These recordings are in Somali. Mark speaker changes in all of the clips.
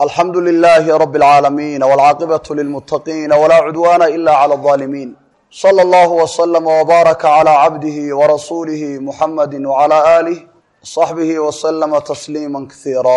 Speaker 1: alxamdu lilaahi rabi اlcaalamiin wاlcaaqibatu lilmutaqiina walaa cudwaana ila clى اظaalimiin slى اllahu wslama wbaaraka clى cabdihi warasuulihi muxamadi wclى alih wصaxbihi wslama tasliima kasiira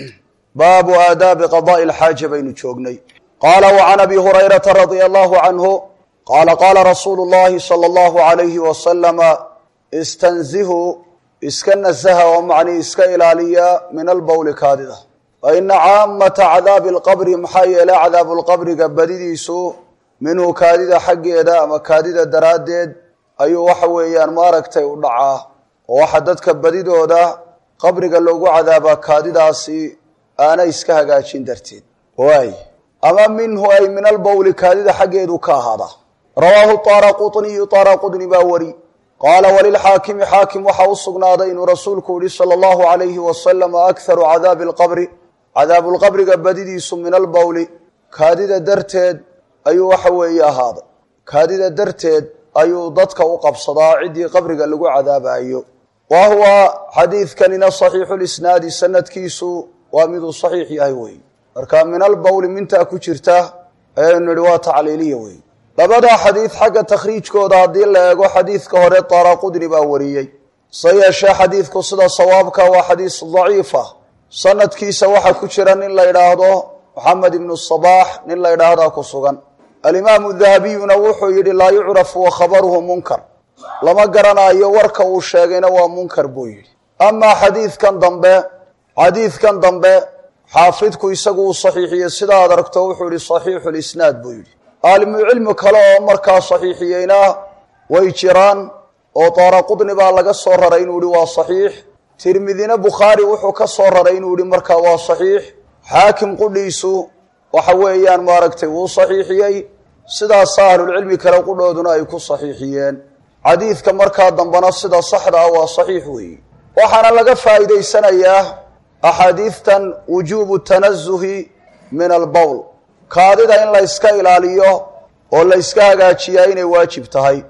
Speaker 1: baabu aadaabi qadaءi اlxaaja baynu joognay qaala wcan abi hurayrata radia allahu canhu qaala qaala rasuulu اllahi salى اllahu عalayhi waslama istanzihu iska nasaha oo macnii iska ilaaliya min albowli kaadida fa ina caamata cadaabi alqabri maxaa yeelay cadaabulqabriga badidiisu minhu kaadida xaggeeda ama kaadida daraaddeed ayuu waxa weeyaan maaragtay u dhacaa oo waxa dadka badidooda qabriga loogu cadaabaa kaadidaasi aanay iska hagaajin darteed waay ama minhu ay min albowli kaadida xaggeedu ka ahaada rawaahu taaraquniyu taaraqudni baa wari qaala walilxaakimi xaakim waxaa u sugnaaday inuu rasuulku yihi sala allahu alayhi wasalam akharu cadaabi alqabri cadaabulqabriga badidiisu min albowli kaadida darteed ayuu waxa weeye ahaaday kaadida darteed ayuu dadka u qabsadaa ciddii qabriga lagu cadaabayo wa huwa xadiidkanina saxiixu lisnaadi sanadkiisu waa miduu saxiix yahay weeye marka min albowli mintaa ku jirta ayaynu nihi waa tacliiliya weeye labadaa xadiid xagga takhriijkooda haddii la eego xadiidka hore taaraqudni baa wariyey se yeeshee xadiidku sida sawaabka waa xadiis daciifa sanadkiisa waxaa ku jira nin la yidhaahdo moxamed ibnu sabaax nin la yidhaahdaa ku sugan alimaamu dahabiyuna wuxuu yidhi laa yucrafu wa khabaruhu munkar lama garanayo warka uu sheegayna waa munkar buu yidhi amaa xadiidkan dambe xadiidkan dambe xaafidku isagu uu saxiixiyey sidaad aragto wuxuu yihi saxiixu lisnaad buu yidhi ahlucilmi kale oo markaa saxiixiyeyna way jiraan oo taaraqudni baa laga soo raray inuu yihi waa saxiix tirmidina bukhaari wuxuu ka soo raray inuu yihi markaa waa saxiix xaakim qudhiisu waxa weeyaan maaragtay wuu saxiixiyey sidaasa ahlulcilmi kale qudhooduna ay ku saxiixiyeen xadiidka markaa dambena sida saxda ah waa saxiix weeye waxaana laga faa'iidaysanayaa axaadiidtan wujuubu tanazuhi min albowl kaadida in la yska ilaaliyo oo la yska hagaajiyaa inay waajib tahay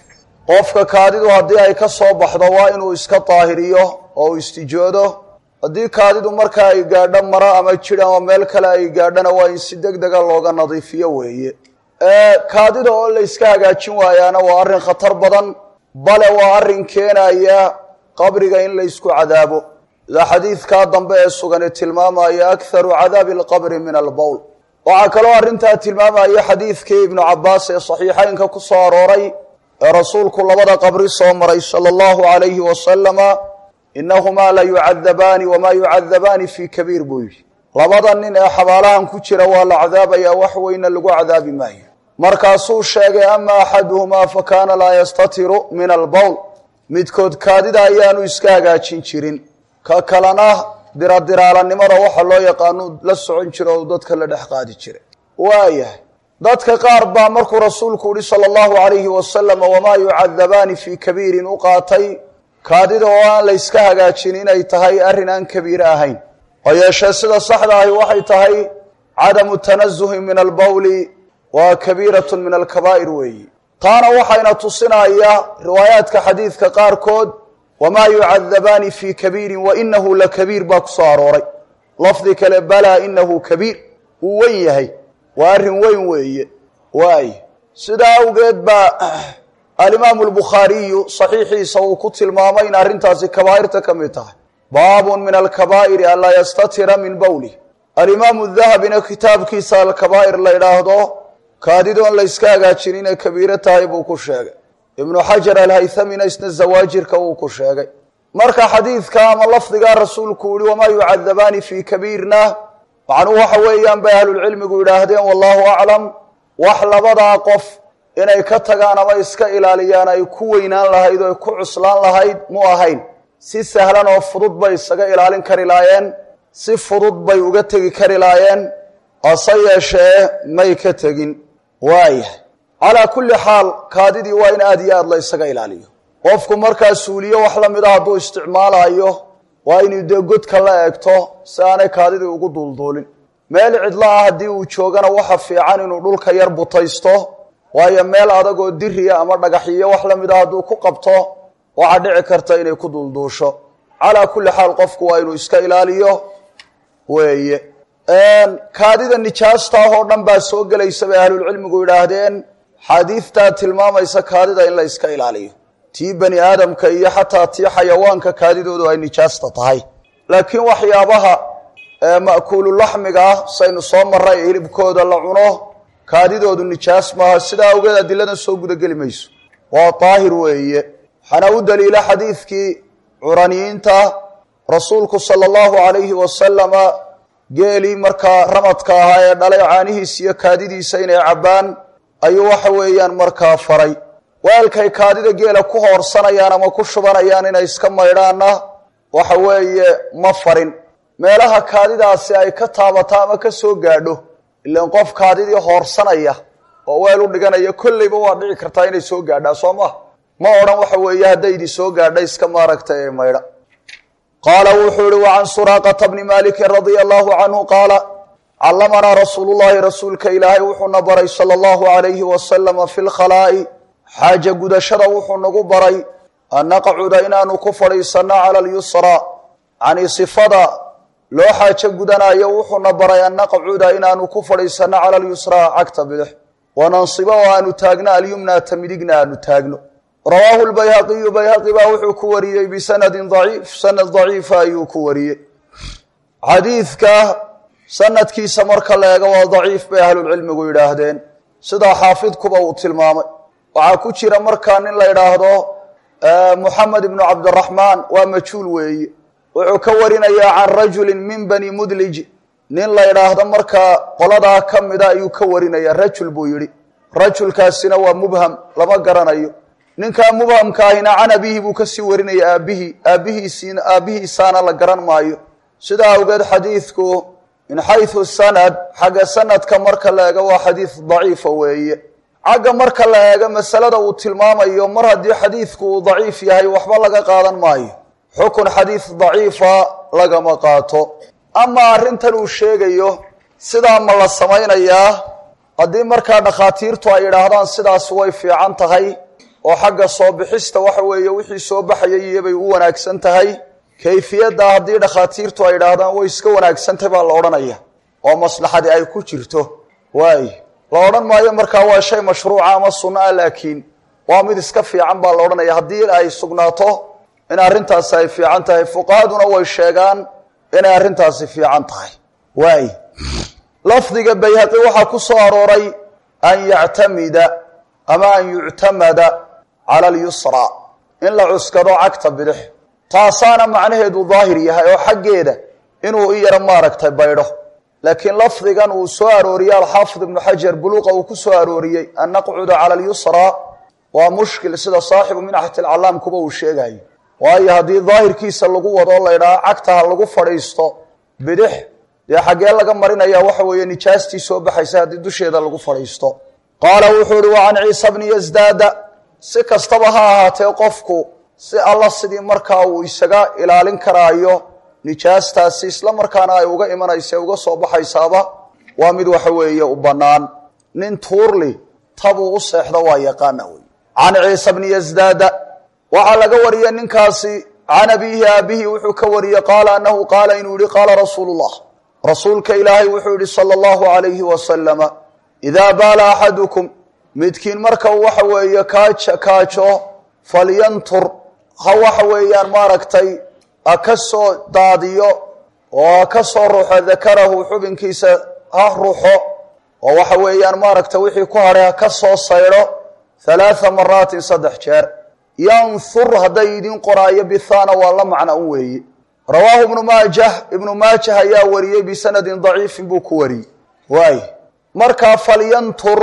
Speaker 1: qofka kaadidu haddii ay ka soo baxdo waa inuu iska daahiriyo oo uu istijoodo haddii kaadidu markaa ay gaadho maro ama jid ama meel kale ay gaadhona waa in si deg dega looga nadiifiyo weeye kaadida oo la yska hagaajin waayaana waa arrin khatar badan bale waa arrin keenaya qabriga in la ysku cadaabo sida xadiidkaa dambe ee sugani tilmaamaya akharu cadaabi alqabri min albowl waxaa kaloo arrintaa tilmaamaya xadiidkii ibnu cabaas ee saxiixeynka ku soo arooray ee rasuulku labada qabri soo maray sala allahu alayhi wasalama inahumaa la yucadabaani wamaa yucadabaani fii kabiir buu yidhi labada nin ee xabaalahan ku jira waa la cadaabayaa wax weyna lagu cadaabi maayo markaasuu sheegay ama axaduhumaa fa kaana laa yastatiru min albowl midkood kaadida ayaanu iska hagaajin jirin ka kalena diradiraalanimada waxa loo yaqaanu la socon jira oo dadka la dhex qaadi jira waayahay dadka qaar baa markuu rasuulku yihi sala allahu alayhi wasalam wamaa yucadabaani fii kabiirin u qaatay kaadida oo aan la yska hagaajin inay tahay arrin aan kabiire ahayn oo yeeshee sida saxda ahi waxay tahay cadamu tanazuhi min albowli waa kabiiratun min alkabaa'ir weeyi taana waxayna tusinaya riwaayaadka xadiidka qaarkood wamaa yucadabaani fii kabiirin wainahu lakabiir baa ku soo arooray lafdi kale balaa inahu kabiir wuu wen yahay waa arrin weyn weeye waay sidaa awgeed baa alimaamu lbukhaariyu saxiixiisa uu ku tilmaamay in arrintaasi kabaa'irta ka mid tahay baabun min alkabaa'iri anlaa yastatira min bowlih alimaamu dahabina kitaabkiisa alkabaa'ir la ydhaahdo kaadidoon la yska hagaajin inay kabiiro tahay buu ku sheegay ibnu xajar alhaythamina isna zawaajirka uu ku sheegay marka xadiidka ama lafdigaa rasuulku yihi wamaa yucadabaani fii kabiirna macnuhu waxa weeyaan bay ahlulcilmigu yidhaahdeen wallahu aclam wax labadaa qof inay ka tagaan ama iska ilaaliyaan ay ku weynaan lahayd oo ay ku cuslaan lahayd mu ahayn si sahlan oo fudud bay isaga ilaalin kari laayeen si fudud bay uga tegi kari laayeen hase yeeshee may ka tegin waayahay calaa kulli xaal kaadidii waa in aada iyo aada la ysaga ilaaliyo qofku markaa suuliyo wax la mid a hadduu isticmaalayo waa inuu dee godka la eegto si aanay kaadidii ugu duulduulin meel cidlo ah haddii uu joogana waxa fiican inuu dhulka yar butaysto waayo meel adag oo diriya ama dhagaxiyo wax la mid a hadduu ku qabto waxaa dhici karta inay ku duulduusho calaa kulli xaal qofku waa inuu iska ilaaliyo weeye kaadida nijaasta ah oo dhan baa soo gelaysa bay ahlulcilmigu yidhaahdeen xaadiidtaa tilmaamaysa kaadida in la iska ilaaliyo tii bani aadamka iyo xataa tii xayawaanka kaadidoodu ay nijaasta tahay laakiin waxyaabaha ma'kuululaxmiga ah saynu soo maray hilibkooda la cuno kaadidoodu nijaas maaha sidaa awgeed adiladan soo gudageli mayso waa daahir weeye waxaana u daliila xadiidkii curaniyiinta rasuulku sala allahu calayhi wasalama geelii markaa ramadka ahaa ee dhalay caanihiisa iyo kaadidiisa inay cabbaan ayuu waxa weeyaan markaa faray weelkay kaadida geela ku hoorsanayaan ama ku shubanayaan inay iska maydhaanna waxa weeye ma farin meelaha kaadidaasi ay ka taabato ama ka soo gaadho ilaan qof kaadidii hoorsanaya oo weel u dhiganaya kolleyba waa dhici kartaa inay soo gaadhaa soo maha ma odhan waxa weeye haddaydi soo gaadha iska maaragta ee maydha qaala wuxuu ihi wacan suraaqata bni maalikin radia allahu canhu qaala callamanaa rasuulu llahi rasuulka ilaahay wuxuuna baray sala allahu alayhi wasalama fi lkhalaa'i xaaja gudashada wuxuu nagu baray an naqcuda inaanu ku fadhiisanno cala alyusraa cani sifada loo xaajo gudanayo wuxuuna baray an naqcuda inaanu ku fadhiisanno cala alyusraa cagta bidix wanansiba oo aanu taagno alyumnata midigna aanu taagno rawaahu lbayhaqiyu bayhaqi baa wuxuu ku wariyey bisanadin daciif sanad daciifa ayuu ku wariyey xadiidka sanadkiisa marka la eego waa daciif bay ahlulcilmigu yidhaahdeen sidaa xaafidkuba uu tilmaamay waxaa ku jira markaa nin la yidhaahdo muxamed ibnu cabdiraxmaan waa majhuul weeye wuxuu ka warinayaa can rajulin min bani mudlij nin la yidhaahdo markaa qoladaa ka mida ayuu ka warinaya rajul buu yidhi rajulkaasina waa mubham lama garanayo ninkaa mubhamkaahina can abihi buu kasii warinaya aabihii aabihiisiina aabbihiisaana la garan maayo sidaa awgeed xadiidku min xaysu sanad xagga sanadka marka la eego waa xadiid daciifa weeye xagga marka la eego masalada uu tilmaamayo mar haddii xadiidku uu daciif yahay waxba laga qaadan maayo xukun xadiid daciifa lagama qaato amaa arrintan uu sheegayo sidaa ma la samaynayaa haddii markaa dhakhaatiirtu ay yidhaahdaan sidaas way fiican tahay oo xagga soo bixista waxa weeye wixii soo baxayay iyobay u wanaagsan tahay kayfiyadda haddii dhakhaatiirtu ay yidhaahdaan way iska wanaagsantahy baa la odhanaya oo maslaxadi ay ku jirto waay la odhan maayo markaa waa shay mashruuca ama sunno ah laakiin waa mid iska fiican baa la odhanaya haddii ay sugnaato in arrintaasi ay fiican tahay fuqahaduna way sheegaan inay arrintaasi fiican tahay waay lafdiga bayhaqi waxaa ku soo arooray an yactamida ama an yuctamada cala alyusra in la cuskado cagta bidix taasaana macnaheedu daahir yahay oo xaggeeda inuu i yaro maaragtay baydho laakiin lafdigan uu soo arooriyey alxaafid ibnu xajar buluuqa uu ku soo arooriyey an naqcuda cala alyusra waa mushkil sida saaxibu minxati alcalaamkuba uu sheegayo waayo haddii daahirkiisa lagu wado la ydhaha cagta ha lagu fadhiisto bidix dee xaggee laga marinaya waxa weeye nijaastii soo baxaysa haddii dusheeda lagu fadhiisto qaala wuxuu ihi wa can ciisa bni yasdaada si kastaba ha ahaatee qofku si alla sidii markaa uu isaga ilaalin karaayo nijaastaasi isla markaana ay uga imanaysa uga soo baxaysaaba waa mid waxa weeye u bannaan nin tuurli tabuu u seexdo waa yaqaana wey can ciisa bni yasdaada waxaa laga wariyey ninkaasi can abiihi aabihi wuxuu ka wariyey qaala anahu qaala inuu yihi qaala rasuulu llah rasuulka ilaahay wuxuu yihi sala allahu alayhi wasalama idaa baala axadukum midkiin marka uu waxa weeye kaaj kaajo falyantur ha waxa weeyaan maaragtay ha ka soo daadiyo oo ha ka soo ruxo dakarahu xubinkiisa ha ruxo oo waxa weeyaan maaragtay wixii ku hadhay ha ka soo saydho halaatha maraatin saddex jeer yanhur hadday idin qoraayo bithana waa la macna un weeye rawaahu ibnu maajah ibnu maajah ayaa wariyey bisanadin daciifin buu ku wariyey waay markaa falyantur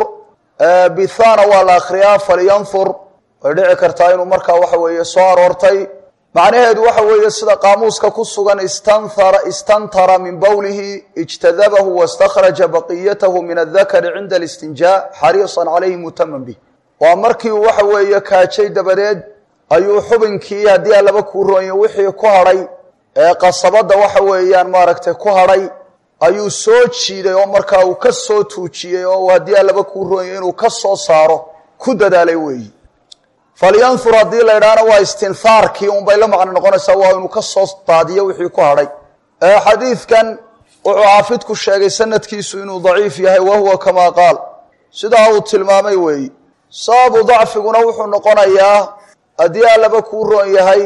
Speaker 1: bithana waa la akriyaa falyanhur way dhici kartaa inuu markaa waxa weeye soo aroortay macnaheedu waxa weeye sida qaamuuska ku sugan istanara istantara min bowlihi ijtadabahu wastakhraja baqiyatahu min adakari cinda alistinjaa xariisan calayhi mutaman bih waa markii uu waxa weeye kaajay dabadeed ayuu xubinkii haddii alaba kuu roonyo wixii ku hadhay ee qasabadda waxa weeyaan maaragtay ku hadhay ayuu soo jiiday oo markaa uu ka soo tuujiyey oo haddii alaba kuu roonyo inuu ka soo saaro ku dadaalay weeyi falyanhur haddii la idhaahna waa istinhaarkii unbay la macno noqonaysaa waa inuu ka soo daadiyo wixii ku hadhay xadiidkan wuxuu xaafidku sheegay sanadkiisu inuu daciif yahay wa huwa kamaa qaal sidaa uu tilmaamay weeyi sababu dacfiguna wuxuu noqonayaa haddii allaba kuu roon yahay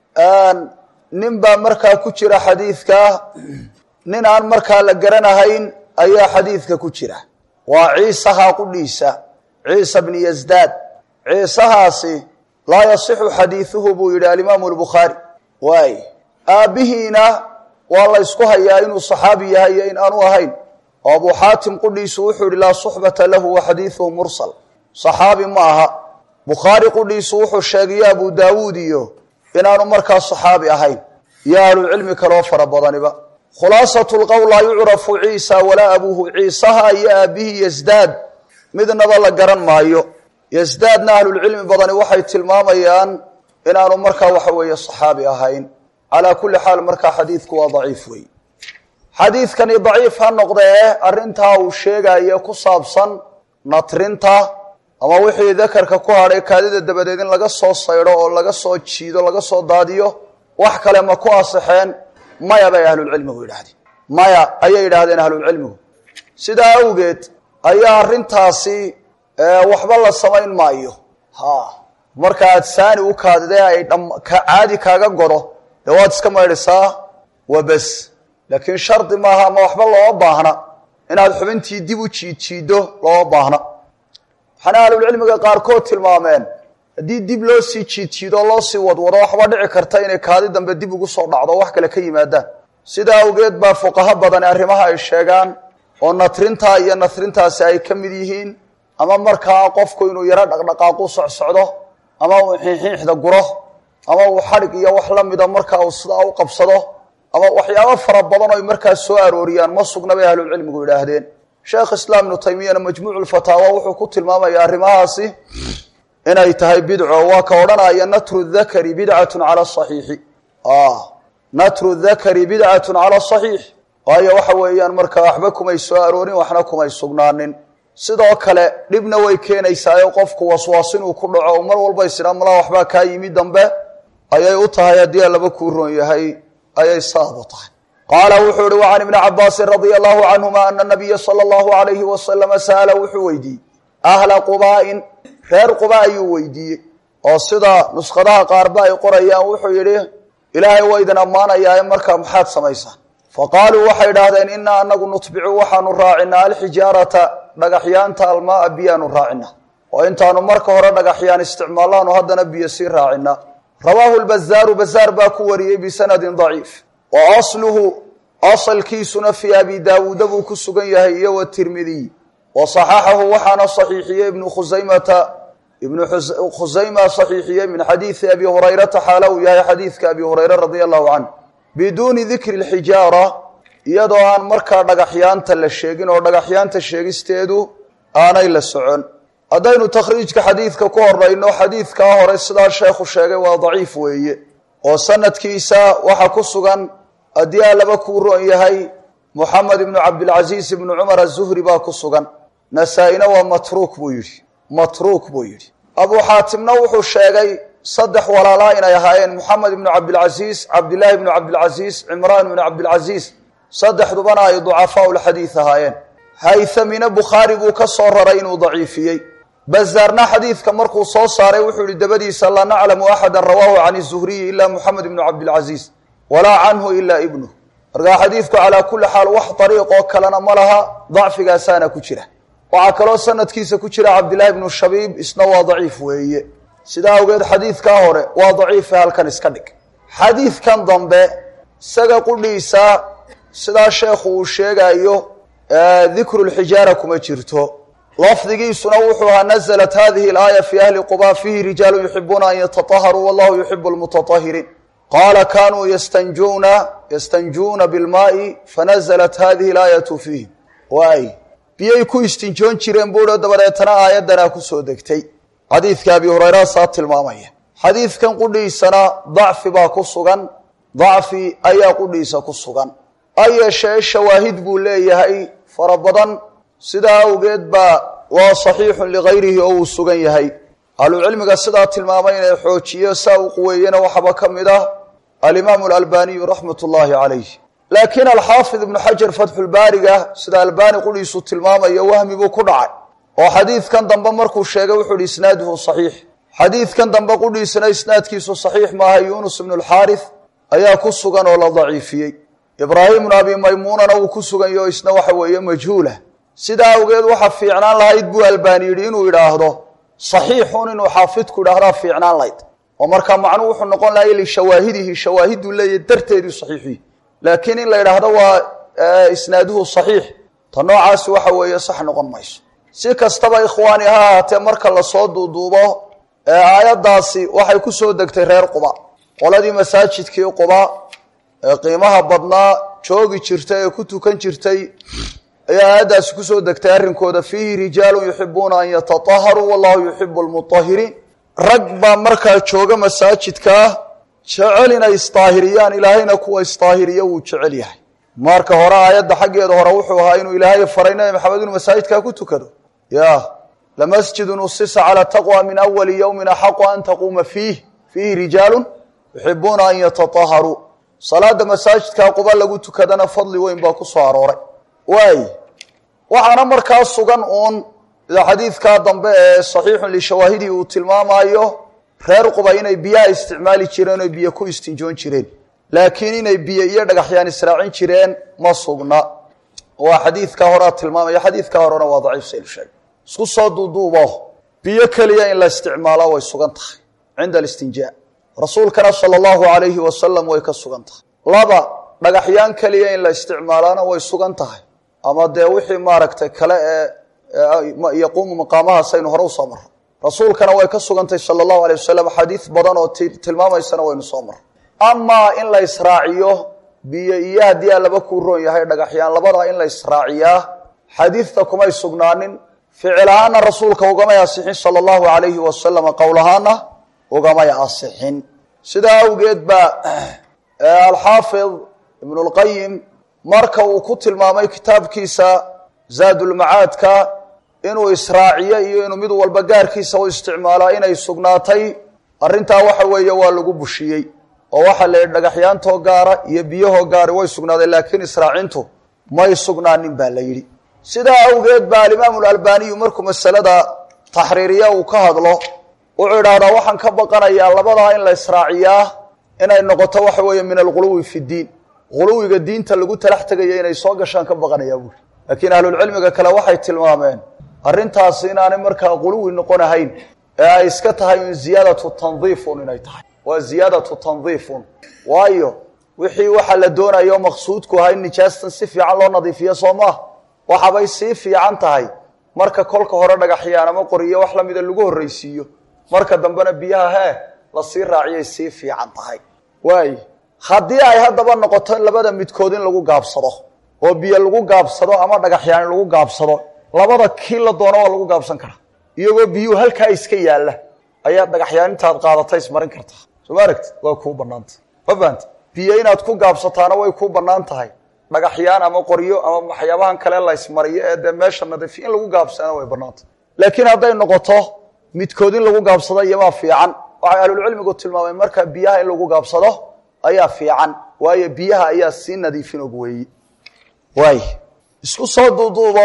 Speaker 1: nin baa markaa ku jira xadiidka nin aan markaa la garanahayn ayaa xadiidka ku jira waa ciisaha qudhiisa ciisa bni yasdaad ciisahaasi laa yasixu xadiiduhu buu yidhi alimaamu albukhaari waay aabbihiina waa la ysku hayaa inuu saxaabi yahay iyo in aanu ahayn oo abuu xaatim qudhiisu wuxuu yihi laa suxbata lahu wa xadiiduhu mursal saxaabi ma aha bukhaari qudhiisu wuxuu sheegayo abu daawuud iyo inaanu markaa saxaabi ahayn iyo ahlucilmi kaloo fara badaniba khulaasatu lqowl laa yucrafu ciisa walaa abuuhu ciisaha iyo aabbihii yasdaad midnaba la garan maayo yasdaadna ahlulcilmi badani waxay tilmaamayaan inaanu markaa waxa weeye saxaabi ahayn calaa kulli xaal markaa xadiidku waa daciif wey xadiidkani daciif ha noqdee arrintaa uu sheegayo ku saabsan natrinta ama wixii dakarka ku hadhay kaadida dabadeed in laga soo saydho oo laga soo jiido laga soo daadiyo wax kale ma ku asaxeen maya bay ahlulcilmigu yidhahdeen maya ayay yidhaahdeen ahlulcilmigu sidaa awgeed ayaa arrintaasi waxba la samayn maayo ha marka aad saani u kaadidee ay caadi kaaga godo dee waad iska maydhisaa waa bes laakiin shardi maaha ama waxba looma baahna inaad xubintii dib u jiidjiiddo looma baahna waxaana ahlulcilmiga qaarkood tilmaameen haddii dib loo sii jiidjiido loo sii wadwado waxba dhici karta inay kaadi dambe dib ugu soo dhacdo wax kale ka yimaadaan sidaa awgeed baa fuqaho badani arrimaha ay sheegaan oo natrintaa iyo natrintaasi ay ka mid yihiin ama markaa qofku inuu yaro dhaqdhaqaaqu socsocdo ama uu xiinxiixda guro ama uu xadhig iyo wax la mida markaa uu sidaa u qabsado ama waxyaabo fara badan oy markaa soo arooriyaan ma sugna bay ahlulcilmigu yidhaahdeen sheekh islaam ibnu taymiyana majmuucu lfataawa wuxuu ku tilmaamaya arrimahaasi inay tahay bidco waa ka odhanaya natru dakari bidcatun cala saxiixi natru dakari bidcatun cala saxiix waayo waxa weeyaan markaa waxba kumay soo aroorin waxna kumay sugnaanin sidoo kale dhibna way keenaysaayo qofku waswaas inuu ku dhaco mar walba isidhaa malaa waxbaa kaa yimi dambe ayay u tahay haddii allaba kuu roon yahay ayay saab u tahay qaala wuxuu ihi wa can ibni cabaasin radia allahu canhuma ana nabiya sala allahu alayhi wasalama sa'ala wuxuu weydiiyey ahla qubaa'in reer quba ayuu weydiiyey oo sida nuskhadaha qaarba ay qorayaan wuxuu yidhi ilaahay waa idin ammaanayaa markaa maxaad samaysaan faqaaluu waxay idhaahdeen inaa anagu nutbicu waxaanu raacinaa alxijaarata dhagaxyaanta almaaa biyaanu raacina oo intaanu marka hore dhagaxyaan isticmaalaanu haddana biyo sii raacina rawaahu lbazaaru bazaar baa ku wariyey bisanadin daciif wa asluhu asalkiisuna fii abi daawuuda buu ku sugan yahay iyo watirmidiy wa saxaxahu waxaana saxiixiyey ibnu khusaymata ibnu khusayma saxiixiyey min xadiidi abi hurayrata xaala uu yahay xadiidka abi hurayre radia allahu canh biduuni dikri lxijaara iyadoo aan markaa dhagaxyaanta la sheegin oo dhagaxyaanta sheegisteedu aanay la socon haddaynu takhriijka xadiidka ku horayno xadiidkaa hore sidaa sheekhu sheegay waa daciif weeye oo sanadkiisa waxa ku sugan haddii allaba kuu roon yahay moxamed ibnu cabdilcasiis ibnu cumar azuhri baa ku sugan nasaa-ina waa matruuk buu yidhi matruuk buu yidhi abuu xaatimna wuxuu sheegay saddex walaalaa inay ahaayeen moxamed ibnu cabdilcasiis cabdillaahi ibnu cabdilcasiis cimraan ibnu cabdilcasiis saddexdubana ay ducafaau lxadiid ahaayeen haythamina bukhaari buu ka soo raray inuu daciifiyey bazaarna xadiidka markuu soo saaray wuxuu yihi dabadiisa laa naclamu axada rawaahu can zuhriyi ila moxamed ibnu cabdilcasiis walaa canhu ila ibnuh markaa xadiidku calaa kulli xaal wax dariiqoo kalena ma laha dacfigaasaana ku jira waxaa kaloo sanadkiisa ku jira cabdillahi ibnu shabiib isna waa daciif weeye sidaa awgeed xadiidkaa hore waa daciife halkan iska dhig xadiidkan dambe isaga qudhiisa sidaa sheekhu uu sheegayo dikru lxijaara kuma jirto lafdigiisuna wuxuu ahaa naزlat hadihi اlaaya fi ahli quba fihi rijaalu yuxibuuna an yataطaharuu wallahu yuxibu lmutaطahiriin qaala kanuu yastanjuna yastanjuuna bilmaai fanazlat hadihi اlaayatu fiihim waay biyay ku istinjoon jireen buuho dabadeetana aayaddanaa kusoo degtay xadiidka abi hurayra saa tilmaamaya xadiidkan qudhiisana dacfi baa ku sugan dacfi ayaa qudhiisa ku sugan ha yeeshee shawaahid buu leeyahay fara badan sidaa awgeed baa waa saxiixun ligayrihi oo uu sugan yahay ahlucilmiga sidaa tilmaamay inay xoojiyo saa uu quweeyena waxaaba ka mid ah alimaamu alalbaniyu raxmat ullaahi calayh laakiin alxaafid ibnu xajar fatxulbaariga sida albani qudhiisu tilmaamayo wahmi buu ku dhacay oo xadiidkan dambe markuu sheegay wuxuu ihi isnaaduhu saxiix xadiidkan dambe qudhiisana isnaadkiisu saxiix maaha yunus ibnu lxaarith ayaa ku sugan oo la daciifiyey ibraahim bnu abi maymuunana wuu ku sugan yaho isna waxa weeye majhuulah sidaa awgeed waxa fiicnaan lahayd buu albaani yidhi inuu idhaahdo saxiixun inuu xaafidku idhaahdaa fiicnaan lahayd oo markaa macnuhu wuxuu noqon lahay lishawaahidihi shawaahiduu leeyahy darteeduu saxiixuyi laakiin in la idhaahdo waa isnaaduhu saxiix ta noocaasi waxa weeye sax noqon mayso si kastaba ikhwaani ha ahaatee marka lasoo duuduubo aayaddaasi waxay ku soo degtay reer quba qoladii masaajidkii quba ee qiimaha badnaa joogi jirtay ee ku tukan jirtay ayaa aayaddaasi kusoo degtay arrinkooda fiihi rijaalun yuxibuuna an yatataharuu wallahu yuxibu lmutahiriin rag baa markaa jooga masaajidkaa jecel inay isdaahiriyaan ilaahayna kuwa isdaahiriya wuu jecel yahay marka hore aayadda xaggeeda hore wuxuu ahaa inuu ilaahay faray nabi maxamed inuu masaajidkaa ku tukado ya lamasjidun usisa calaa taqwa min awali yowmin axaqu an taquuma fiih fiihi rijaalun yuxibuuna an yatataharuu salaada masaajidkaa quba lagu tukadana fadli weyn baa ku soo arooray waay waxaana markaa sugan uun sida xadiidkaa dambe ee saxiixun lishawaahidi uu tilmaamayo reer quba inay biyaha isticmaali jireen oo biyo ku istinjoon jireen laakiin inay biyo iyo dhagaxyaan israacin jireen ma sugna waa xadiidkaa horea tilmaamaya xadiidkaa horena waa daciif saynu sheegay isku soo duuduubo biyo keliya in la isticmaalo way sugan tahay cinda alistinjaa rasuulkana sala allahu alayhi wasalam way ka sugan tahay laba dhagaxyaan keliya in la isticmaalaana way sugan tahay ama dee wixii maaragtay kale ee yaquumu maqaamahaas aynu hore usoo marro rasuulkana way ka sugantahy sala allahu alay wasalam xadiid badan oo tilmaamaysana waynu soo marro amaa in la israaciyo biyo iyo haddii aa laba kuu roon yahay dhagaxyaan labadaa in la israaciyaa xadiidta kumay sugnaanin ficil ahaana rasuulka ugamay asixin sala allahu alayhi wasalam qowl ahaana ugamay asixin sidaa awgeed baa alxaafid ibnu lqayim marka uu ku tilmaamay kitaabkiisa zaadulmacaadka inuu israaciyo iyo inuu mid walba gaarkiisa u isticmaalaa inay sugnaatay arrintaa waxa weeye waa lagu bushiyey oo waxaa la yidhi dhagaxyaantoo gaara iyo biyahoo gaari way sugnaadeen laakiin israacintu may sugnaanin baa la yidhi sidaa awgeed baa alimaamu lalbaniyu markuu masalada taxriiriya uu ka hadlo wuxuu idhaahdaa waxaan ka baqanayaa labadaa in la israaciyaa inay noqoto waxa weeye min alghuluwi fi ddiin huluwiga diinta lagu talax tegaya inay soo gashaan ka baqanayaa buuri laakiin ahlulcilmiga kale waxay tilmaameen arrintaasi inaanay markaa huluwi noqon ahayn ee ay iska tahay in ziyaadatu tandiifun inay tahay waa ziyaadatu tandiifun waayo wixii waxaa la doonayo maqsuudku ahaa in nijaastan si fiican loo nadiifiyo soo maah waxaabay sii fiican tahay marka kolka hore dhagaxyaan ama qoriyo wax lamida lagu horraysiiyo marka dambena biyaha hee lasii raaciyay sii fiican tahay waay haddii ay haddaba noqoto in labada midkood in lagu gaabsado oo biyo lagu gaabsado ama dhagaxyaan in lagu gaabsado labada kii la doono waa lagu gaabsan karaa iyagoo biyuhu halkaa iska yaalla ayaad dhagaxyaan intaad qaadata ismarin kartaa soo ma aragti waa kuu banaanta ma fahamti biyo inaad ku gaabsataana way kuu bannaan tahay dhagaxyaan ama qoryo ama waxyaabahan kale la ismariyo ee dee meesha nadiifi in lagu gaabsana way bannaantah laakiin hadday noqoto midkood in lagu gaabsado iyomaa fiican waxay ahlulcilmigu tilmaameen markaa biyaha in lagu gaabsado ayaa fiican waayo biyaha ayaa sii nadiifin og weeyi waay isku soo duuduubo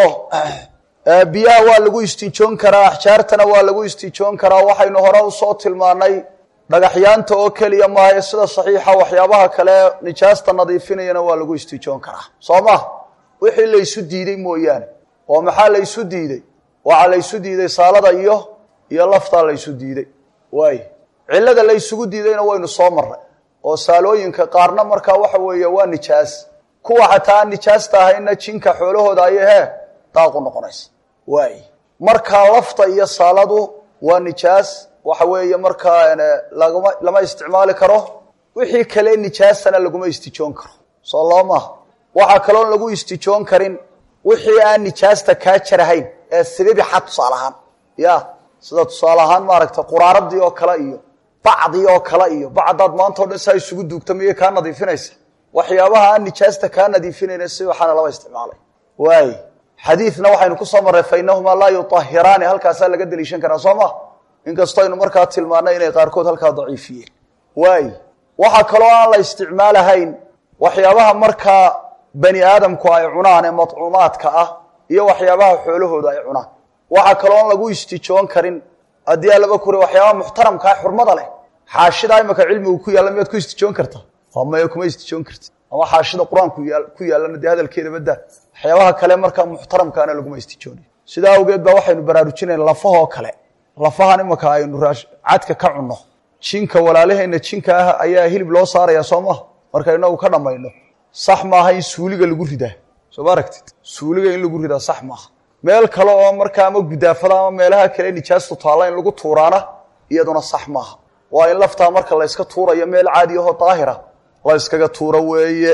Speaker 1: biyaha waa lagu istinjoon karaa axjaartana waa lagu istinjoon karaa waxaynu hore usoo tilmaanay dhagaxyaanta oo keliya maayo sida saxiixa waxyaabaha kale nijaasta nadiifinayana waa lagu istijoon karaa soo ma wixii laysu diiday mooyaane oo maxaa laysu diiday waxaa laysu diiday saalada iyo iyo laftaa laysu diiday waay cillada laysugu diidayna waynu soo marray oo saalooyinka qaarna markaa waxa weeye waa nijaas kuwa xataa aan nijaasta ahayna jinka xoolahooda ayay hee daaqu noqonaysa waay markaa lafta iyo saaladu waa nijaas waxa weeye markaa laguma lama isticmaali karo wixii kale nijaasana laguma istijoon karo soo loo maaha waxaa kaloon lagu istijoon karin wixii aan nijaasta kaa jarahayn ee sibibixa tusaale ahaan ya sida tusaale ahaan maaragtay quraaradii oo kale iyo bacdii oo kale iyo bacdaad maantao dhan saa isugu duugta miyay kaa nadiifinaysa waxyaabaha aan nijaasta kaa nadiifinayna sibaxana lama isticmaalay waay xadiidna waxaynu kusoo marray fa inahumaa laa yuahiraani halkaasaa laga deliishan karaa soo ma inkastoo aynu markaa tilmaanay inay qaarkood halkaa daciifiyeen waay waxaa kaloo aan la isticmaalahayn waxyaabaha markaa bani aadamku ay cunaan ee madcuumaadka ah iyo waxyaabaha xoolahooda ay cunaan waxaa kaloon lagu istijoon karin haddii alaba kure waxyaabaha muxtaramkaa xurmada leh xaashida imaka cilmigu ku yaalla miyaad ku istijoon kartaa maya kuma istijoon karti ama xaashida qur-aanku ku yaallana dee hadalkeeda badaa waxyaabaha kale markaa muxtaramkaana laguma istijoonayo sidaa awgeed baa waxaynu baraarujinayna lafahoo kale lafahan imaka aynu cadka ka cunno jinka walaalaheenna jinka ah ayaa hilib loo saarayaa soo maha marka inagu ka dhammayno sax maaha in suuliga lagu ridaa soo ma aragtid suuliga in lagu ridaa sax maaha meel kale oo markaa ama gudaafada ama meelaha kale nijaastu taalla in lagu tuuraana iyaduna sax maaha waa in laftaa marka la yska tuurayo meel caadi ahoo daahira la yskaga tuuro weeye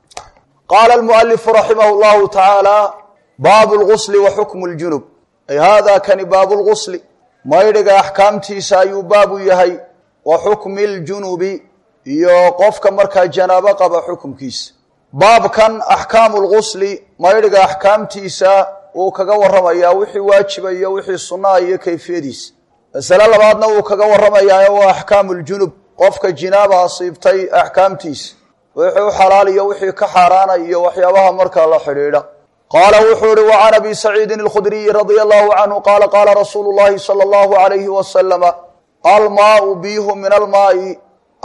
Speaker 1: qaala almualifu raximah llahu tacaala baabu lgusli wa xukmu ljunub ay hada kani baabu lgusli maydhiga axkaamtiisa ayuu baabu yahay wa xukmi ljunubi iyo qofka markaa janaabo qaba xukumkiisa baabkan axkaamu lgusli maydhiga axkaamtiisa wuu kaga warramayaa wixii waajiba iyo wixii sunnaa iyo kayfiyadiisa masale labaadna wuu kaga warramayaa waa axkaamu ljunub qofka jinaaba asiibtay axkaamtiisa wixii u xalaal iyo wixii ka xaaraana iyo waxyaabaha markaa la xidhiidha qaala wuxuu ihi wa can abi saciidin alkhudriyi radia allahu canhu qaala qaala rasuulu llahi sala allahu alayhi wasalama almaau biyuhu min almaai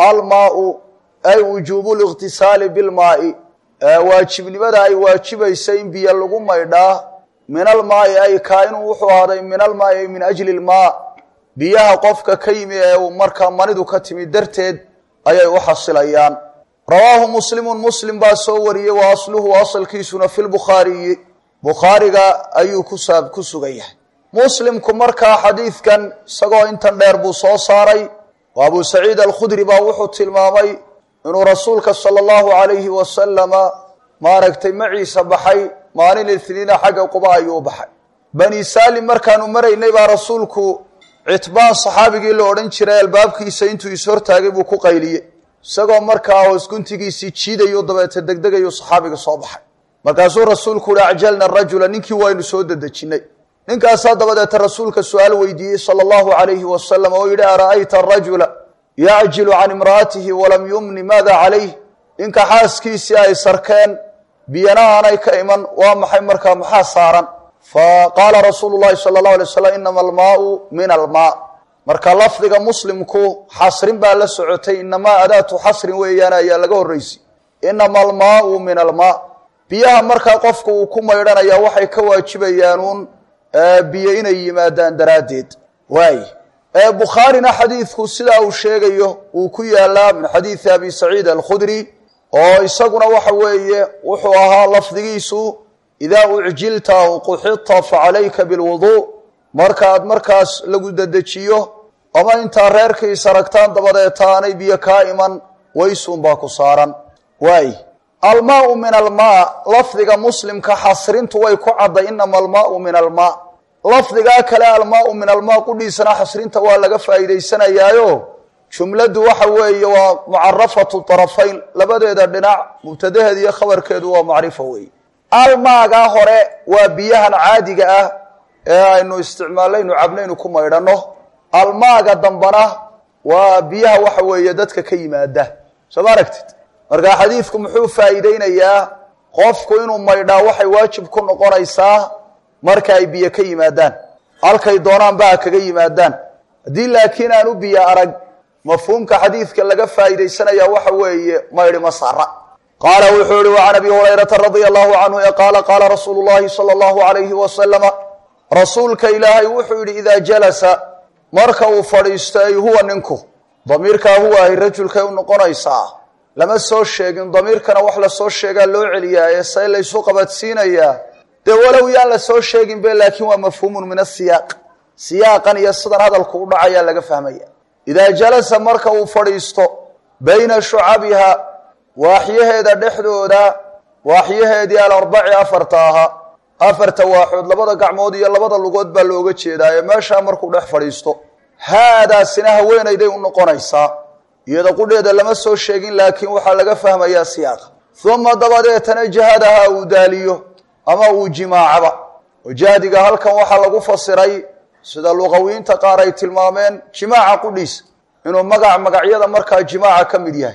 Speaker 1: almaau ay wujuubu liqtisaali bilmaai waajibnimada ay waajibaysa in biyo lagu maydhaa min almaai ay kaa-inuu wuxuu ahaaday min almaai ay min ajli lmaa biyaha qofka ka yimi ee uu markaa manidu ka timi darteed ayay u xasilayaan rawaahu muslimun muslim baa soo wariyey wa asluhu asalkiisuna fi lbukhaariyi bukhaariga ayuu kusaa ku sugan yahay muslimku markaa xadiidkan isagoo intan dheer buu soo saaray oo abu saciid alkhudri baa wuxuu tilmaamay inuu rasuulka sala allahu alayhi wasalama maaragtay maciisa baxay maalin itniina xagga quba ayuu baxay bani saalim markaanu maraynay baa rasuulku citbaan saxaabigii la odhan jiray albaabkiisa intuu ishortaagay buu ku qayliyey isagoo markaa hoos guntigiisii jiidayo dabeete degdegayu saxaabiga soo baxay markaasuu rasuulku uhi acjalna rajula ninkii waynu soo dedejinnay ninkaasaa dabadeeta rasuulka su-aal weydiiyey sala allahu alayhi wasalam oo yidhi ara'ayta arajula yacjilu can imra'atihi walam yumni maada calayh ninka xaaskiisii ay sarkeen biyana aanay ka iman waa maxay markaa maxaa saaran fa qaala rasuulu llahi sala allahu alay waslam inama almaau min almaa marka lafdiga muslimku xasrin baa la socotay inamaa adaatu xasrin weeyaan ayaa laga horraysi inama almaau min almaa biyaha markaa qofku uu ku maydhanaya waxay ka waajibayaanuun biyo inay yimaadaan daraaddeed waay bukhaarina xadiidku sidaa uu sheegayo uu ku yaalaa min xadiidi abi saciid alkhudri oo isaguna waxa weeye wuxuu ahaa lafdigiisu idaa ucjilta aw quxita facalayka bilwuduu markaad markaas lagu dedejiyo ama intaa reerkiis aragtaan dabadeeta aanay biyo kaa iman waysuunbaa ku saaran waay almaau min almaa lafdiga muslimka xasrintu way ku cadday inama almaau min almaa lafdigaa kale almaau min almaa qudhiisana xasrinta waa laga faa'iidaysanayaayo jumladdu waxa weeye waa mucarafatu tarafayn labadeeda dhinac mubtadaheed iyo khabarkeedu waa macrifo weeye almaagaa hore waa biyahan caadiga ah ee aynu isticmaalaynu cabnaynu ku maydhanno almaaga dambana waa biyaha waxa weeye dadka ka yimaada soo ma aragtid marka xadiidku muxuu faa'iideynayaa qofku inuu maydhaa waxay waajib ku noqonaysaa marka ay biyo ka yimaadaan halkay doonaanba ha kaga yimaadaan haddii laakiin aan u biyo arag mafhuumka xadiidka laga faa'iidaysanaya waxa weeye maydhi ma saara qaala wuxuu yihi وعan abi hurayrata radia allahu canhu e qaala qaala rasuulu llahi salى اllahu alayhi wasalama rasuulka ilaahay wuxuu yihi idaa jalasa marka uu fadhiisto ay huwa ninku damiirkaa huwa ahy rajulkay u noqonaysaa lama soo sheegin damiirkana wax lasoo sheegaa loo celiyaa ee say laysu qabadsiinayaa dee walow yaan la soo sheegin be laakiin waa mafhuumun min asiyaaq siyaaqan iyo sidan hadalku u dhacayaa laga fahmaya idaa jalasa marka uu fadhiisto bayna shucabiha waaxyaheeda dhexdooda waaxyaheedii alarbaci afarta ahaa afarta waaxood labada gacmood iyo labada lugood baa looga jeedaa ee meeshaa markuu dhex fadhiisto haadaasina haweenayday u noqonaysaa iyada qudheeda lama soo sheegin laakiin waxaa laga fahmayaa siyaaqa uma dabadeetana jahadaha uu daaliyo ama uu jimaacaba oo jahdiga halkan waxaa lagu fasiray sida luqawiyiinta qaar ay tilmaameen jimaaca qudhiisa inuu magac magacyada markaa jimaaca ka mid yahay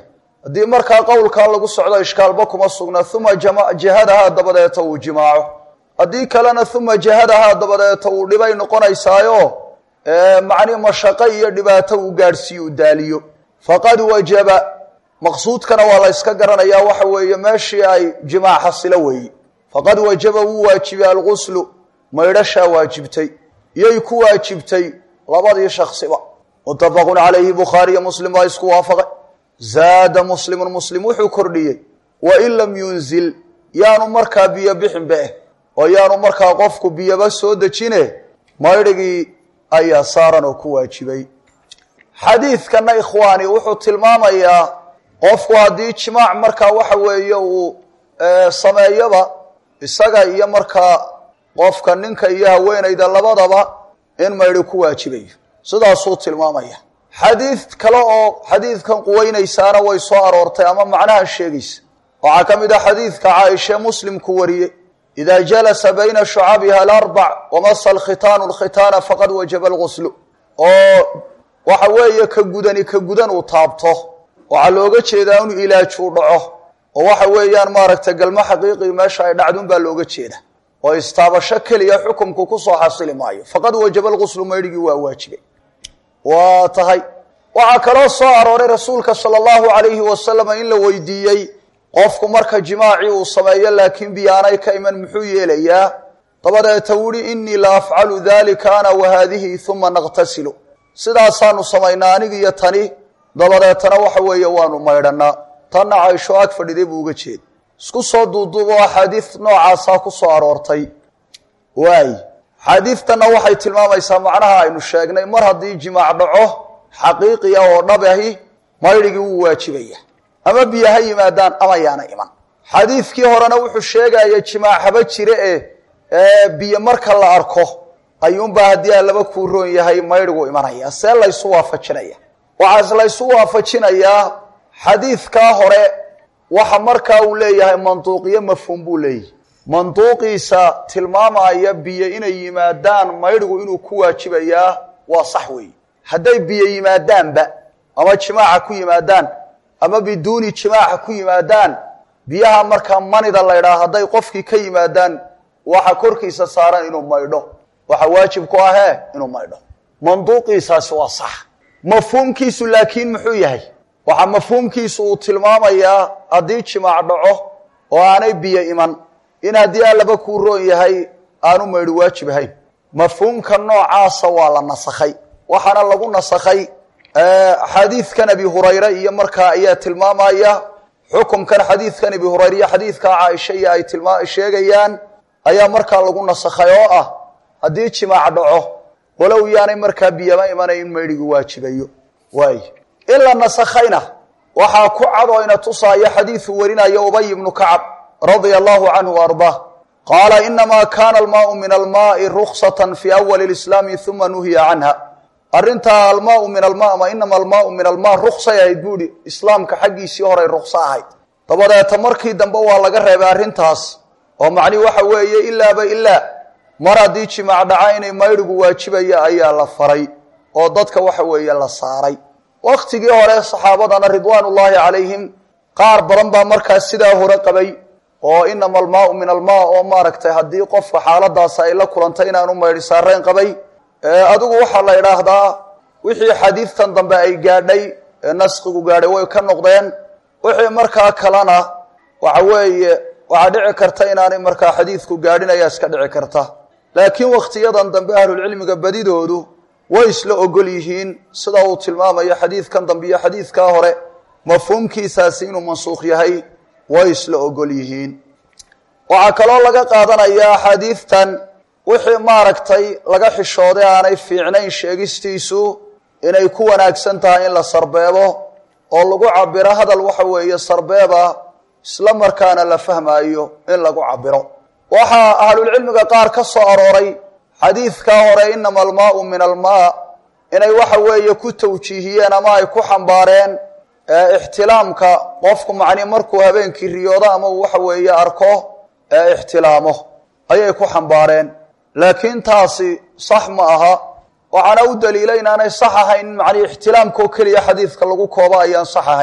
Speaker 1: haddii markaa qowlkaa lagu socdo ishkaalba kuma sugna uma jahadahaa dabadeeta uu jimaaco haddii kalena uma jahadahaa dabadeeta uu dhibay noqonaysaayo macni mashaqo iyo dhibaato uu gaadhsiiyo u daaliyo faqad wajaba maqsuudkana waa la yska garanayaa waxa weeye meeshii ay jimaac xasilo weeye faqad wajaba wuu waajibay alguslu maydhashaa waajibtay iyay ku waajibtay labadii shaksiba muttafaqun calayhi bukhaariyo muslim baa isku waafaqay zaada muslimun muslim wuxuu kordhiyey wain lam yunzil yaanu markaa biyo bixinba eh oo yaanu markaa qofku biyoba soo dejine maydhigii ayaa saaran oo ku waajibay xadiidkana ikhwaani wuxuu tilmaamayaa qofku haddii jimaac markaa waxa weeye uu sameeyoba isaga iyo markaa qofka ninka iyo haweenayda labadaba in maydhi ku waajibayo sidaasuu tilmaamaya xadiid kale oo xadiidkan quweynaysaana way soo aroortay ama macnaha sheegaysa waxaa ka mid ah xadiidka caaisha muslimku wariyey idaa jalasa bayna shucabiha alarbac wamasa alkhitaanu alkhitaana faqad wajaba alguslu oo waxa weeye ka gudani ka gudan uu taabto waxaa looga jeedaa inuu ilaajuu dhaco oo waxa weeyaan maaragtay galmo xaqiiqii meesha ay dhacdun baa looga jeeda oo istaabasho keliya xukumku kusoo xasili maayo faqad wajaba alguslu maydhigii waa waajibay waa tahay waxaa kaloo soo arooray rasuulka sala allahu calayhi wasalam in la weydiiyey qofku marka jimaacii uu sameeyo laakiin biyaanay ka iman muxuu yeelayaa dabadeeta wuhi inii la afcalu dalika ana wa haadihi uma naqtasilu sidaasaanu samaynaa anig iyo tani dabadeetana waxa weeye waanu maydhanaa tanna caysho ag fadhiday buu uga jeeda isku soo duuduubo axaadiid noocaasaa ku soo aroortay waay xaadiidtanna waxay tilmaamaysaa macnaha aynu sheegnay mar haddii jimaac dhaco xaqiiqiya oo dhab ahi maydhigii wuu waajibaya ama biyo ha yimaadaan ama yaana iman xadiidkii horena wuxuu sheegaya jimaac haba jire e biyo marka la arko ayuunbaa haddii aan laba kuu roon yahay maydhigu imanaya see laysu waafajinaya waxaas laysu waafajinayaa xadiidkaa hore waxa markaa uu leeyahay manduuqiyo mafhuum buu leeyahay manduuqiisa tilmaamaya biyo inay yimaadaan maydhigu inuu ku waajibayaa waa sax weeye hadday biyo yimaadaanba ama jimaaca ku yimaadaan ama biduuni jimaaca ku yimaadaan biyaha markaa manida la ydhaha hadday qofkii ka yimaadaan waxa korkiisa saaran inuu maydho waxa waajib ku ahee inuu maydho manduuqiisaasi waa sax mafhuumkiisu laakiin muxuu yahay waxaa mafhuumkiisu uu tilmaamayaa haddii jimaac dhaco oo aanay biyo iman in haddii aan laba kuu roon yahay aanu maydhi waajib ahayn mafhuumka noocaasa waa la nasakhay waxaana lagu nasakhay xadiidkan abi hurayre iyo markaa ayaa tilmaamaya xukumkan xadiidkan abi hurayre iyo xadiidka caaisha iyo ay tilmaa sheegayaan ayaa markaa lagu nasakhay oo ah haddii jimaac dhaco walow yaanay markaa biyama imanayn in maydhigi waajibayo waay in la nasakhayna waxaa ku cad oo ina tusaaya xadiidu warinayo ubay ibnu kacab radia allahu canhu ardaa qaala inamaa kana almaau min almaai ruksata fi awali lislaami uma nuhiya canha arrintaa almaau min alma ama inama almaau min alma ruksay ahayd buuhi islaamka xaggiisii horay rukso ahayd dabadeeta markii dambe waa laga reebay arrintaas oo macnihi waxa weeye ilaaba ilaa mar haddii jimaac dhaca inay maydhigu waajibaya ayaa la faray oo dadka waxa weeye la saaray waktigii hore saxaabadana ridwaan ullaahi calayhim qaar badan baa markaas sidaa hore qabay oo inama almaau min almaa oo maaragtay haddii qofka xaaladaas ay la kulantay inaanu maydhi saarayn qabay adigu waxaa la idhaahdaa wixii xadiidtan dambe ay gaadhay ee naskigu gaadhay way ka noqdeen wixii markaa kalena waxa weeye waxaa dhici karta inaanay markaa xadiidku gaadhin ayaa iska dhici karta laakiin wakhtiyadan dambe ahlulcilmiga badidoodu way isla ogol yihiin sida uu tilmaamayo xadiidkan dambe iyo xadiidkaa hore mafhuumkiisaasi inuu mansuukh yahay way isla ogol yihiin waxaa kaloo laga qaadanayaa xadiidtan wixii maaragtay laga xishooday aanay fiicnayn sheegistiisu inay ku wanaagsan tahay in la sarbeebo oo lagu cabiro hadal waxa weeye sarbeeba isla markaana la fahmaayo in lagu cabiro waxaa ahlulcilmiga qaar ka soo arooray xadiidkaa hore inama almaau min almaa inay waxa weeye ku tawjiihiyeen ama ay ku xambaareen ixtilaamka qofku macni markuu habeenkii riyoodo ama uu waxa weeye arko ixtilaamo ayay ku xambaareen laakiin taasi sax ma aha waxaana u daliila inaanay sax ahayn in macnii ixtilaamkoo keliya xadiidka lagu koobo ayaan sax ahayn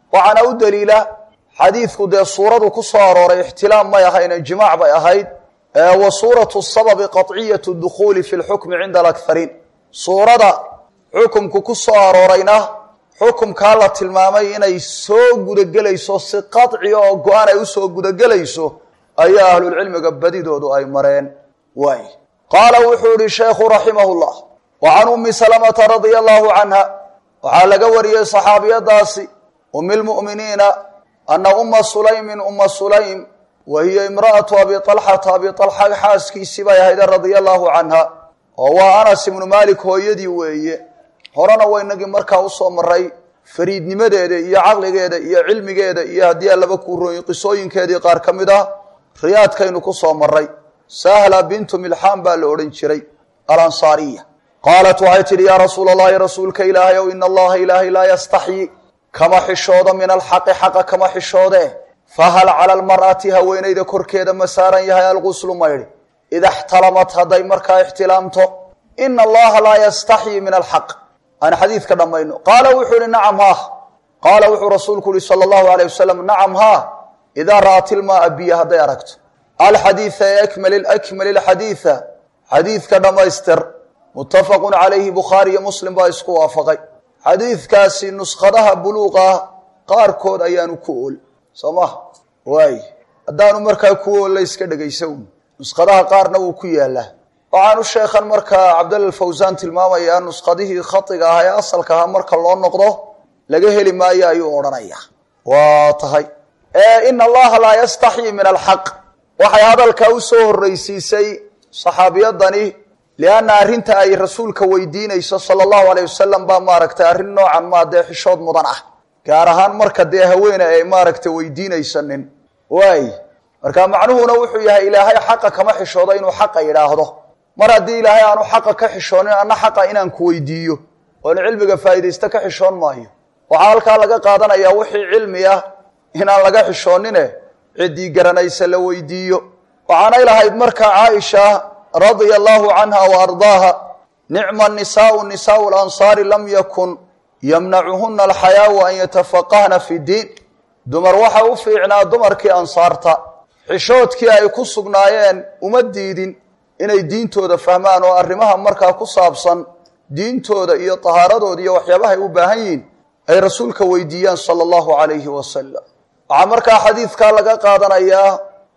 Speaker 1: waxaana u daliila xadiidku dee suuradu ku soo arooray ixtilaam may ahayn jimaac bay ahayd wa suuratu sababi qaطciyatu dukhuuli fi lxukmi cinda alakariin suurada xukumku ku soo aroorayna xukumkaa la tilmaamay inay soo gudagelayso si qaطci oo go-aan ay usoo gudagelayso ayaa ahlulcilmiga badidoodu ay mareen waay qaala wuxuu yihi sheekhu raximah llah wa can ummi salamata radia allahu canha waxaa laga wariyey saxaabiyadaasi umi lmu'miniina ana uma sulaymin uma sulaym wa hiya imra'atu abi alxata abi alxa xaaskiisii bay ahayde radia allahu canha oo waa anas ibnu malik hooyadii weeye horena waynagii markaa usoo maray fariidnimadeeda iyo caqligeeda iyo cilmigeeda iyo haddii allaba kuurooyin qisooyinkeedii qaar ka mid ah riyaadkaynu ku soo maray sahla bintu milxaan baa la odhan jiray alansaariya qaalat waxay tidhi yaa rasuula allahi rasuulka ilaahay ow ina allaha ilaahay laa yastaxyi kama xishoodo min alxaqi xaqa kama xishoode fahal cala almar'ati haweenayda korkeeda ma saaran yahay alguslu maydhi ida xtalamat hadday markaa ixtilaamto ina allaha laa yastaxyi min alxaq aan xadiidka dhammayno qaala wuxuu ihi nacam haah qaala wuxuu rasuulku yihi sala allahu alayh wasalam nacam haa idaa ra'at ilmaaa biyo hadday aragto alxadiida ee akmali akmali lxadiida xadiidka dhammaystir muttafaqun calayhi bukhaari iyo muslim baa isku waafaqay xadiidkaasi nuskhadaha buluuqa qaarkood ayaanu ku ool soo maha waay haddaanu markaa ku oolla iska dhegaysa un nuskhadaha qaarna wuu ku yaalaa waxaanu sheekhan markaa cabdalla fawsaan tilmaamayaa nuskhadihii khadiga ah ee asalka ahaa marka loo noqdo laga heli maayo ayuu odhanaya waa tahay ina allaha laa yastaxyi min alxaq waxay hadalkaa usoo horreysiisay saxaabiyadani lianna arrinta ay rasuulka weydiinayso sala allahu aleyh wasalam baa maaragtay arrin noocan maa dee xishood mudan ah gaar ahaan marka dee haweene ay maaragtay weydiinaysanin waay marka macnuhuna wuxuu yahay ilaahay xaqa kama xishoodo inuu xaqa yidhaahdo mar haddii ilaahay aanu xaqa ka xishoonin anna xaqa inaan ku weydiiyo oon cilmiga faa'iidaysta ka xishoon maayo waxaa halkaa laga qaadanayaa wixii cilmi ah inaan laga xishoonine ciddii garanaysa la weydiiyo waxaanay lahayd markaa caaisha radia allahu canha wa ardaaha nicma nisaau nisaau lansaari lam yakun yamnacuhuna alxayaau an yatafaqahna fi diin dumar waxa u fiicnaa dumarkii ansaarta xishoodkii ay ku sugnaayeen uma diidin inay diintooda fahmaan oo arrimaha markaa ku saabsan diintooda iyo tahaaradooda iyo waxyaabahay u baahan yihiin ay rasuulka weydiiyaan sala allahu calayhi wasalam waxaa markaa xadiidkaa laga qaadanayaa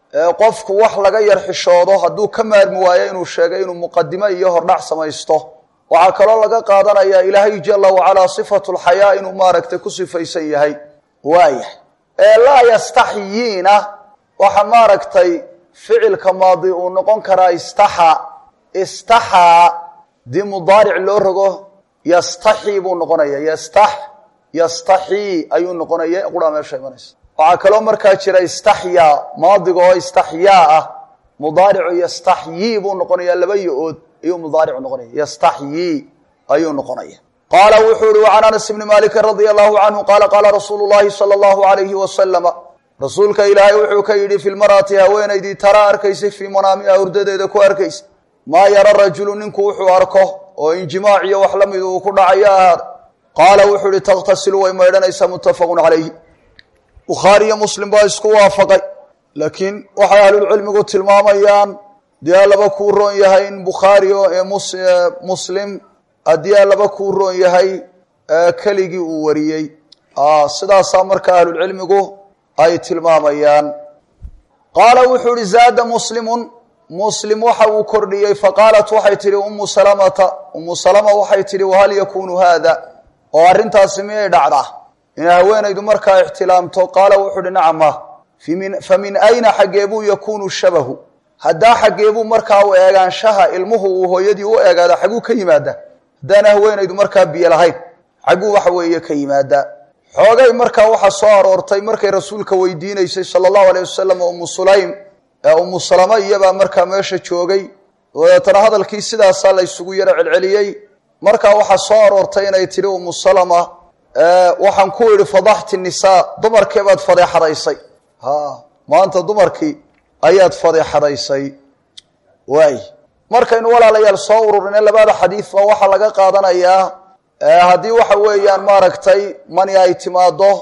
Speaker 1: qofku wax laga yar xishoodo hadduu ka maarmi waayo inuu sheegay inuu muqadimo iyo hordhac samaysto waxaa kaloo laga qaadanayaa ilaahay jala wacalaa sifatu lxayaa inuu maaragtay ku sifaysan yahay waayahay ee laa yastaxyiina waxa maaragtay ficilka maadi uu noqon karaa istaxa istaxaa dii mudaaric loo rogo yastaxii buu noqonaya yastax yastaxii ayuu noqonaya quraa meesha imanaysa waxaa kaloo markaa jira istaxyaa maadiga oo istaxyaa ah mudaaricu yastaxyii buu noqonaya laba yo-ood ayuu mudaaricu noqonaya yastaxyii ayuu noqonaya qaala wuxuu ihi can anas bni malikin radia allahu canhu qaala qaala rasuulu llahi sala allahu alayhi wasalama rasuulka ilaahay wuxuu ka yidhi fi lmar'ati haweenaydii taraa arkaysay fii manaamiha hurdadeeda ku arkaysa maa yara rajulu ninku wuxuu arko oo injimaac iyo wax la mid uu ku dhacayo ahaada qaala wuxuu ihi takhtasilu way maydhanaysaa muttafaqun calayhi bukhaari iyo muslim baa isku waafaqay laakiin waxay ahlulcilmigu tilmaamayaan dee allaba kuu roon yahay in bukhaari muslim haddii allaba kuu roon yahay keligii uu wariyey sidaasaa marka ahlulcilmigu ay tilmaamayaan qaala wuxuu ihi zaada muslimun muslim waxa uu kordhiyey faqaalat waxay tihi umu salamata umu salama waxay tihi wahal yakunu haada oo arrintaasi miyay dhacdaa inay haweenaydu markaa ixtilaamto qaala wuxuu uhi nacama fa min ayna xaggeebuu yakunu shabahu haddaa xaggeebuu markaa u eegaanshaha ilmuhu uu hooyadii u eegaada xagguu ka yimaadaa haddaana haweenaydu markaa biyo lahayn xagguu waxa weeye ka yimaadaa xoogay markaa waxaa soo aroortay markay rasuulka weydiinaysay sala allahu aleyh wasalam umu sulaym ee umu salama iyabaa markaa meesha joogay dabeetana hadalkii sidaasaa la ysugu yaro celceliyey markaa waxaa soo aroortay inay tidhi umu salama waxaan ku idhi fadaxti nisaa dumarkii baad fadeexadaysay ha maanta dumarkii ayaad fadeexadaysay waay markaynu walaalayaal soo ururine labada xadiidba waxaa laga qaadanayaa haddii waxa weeyaan maaragtay mani ay timaado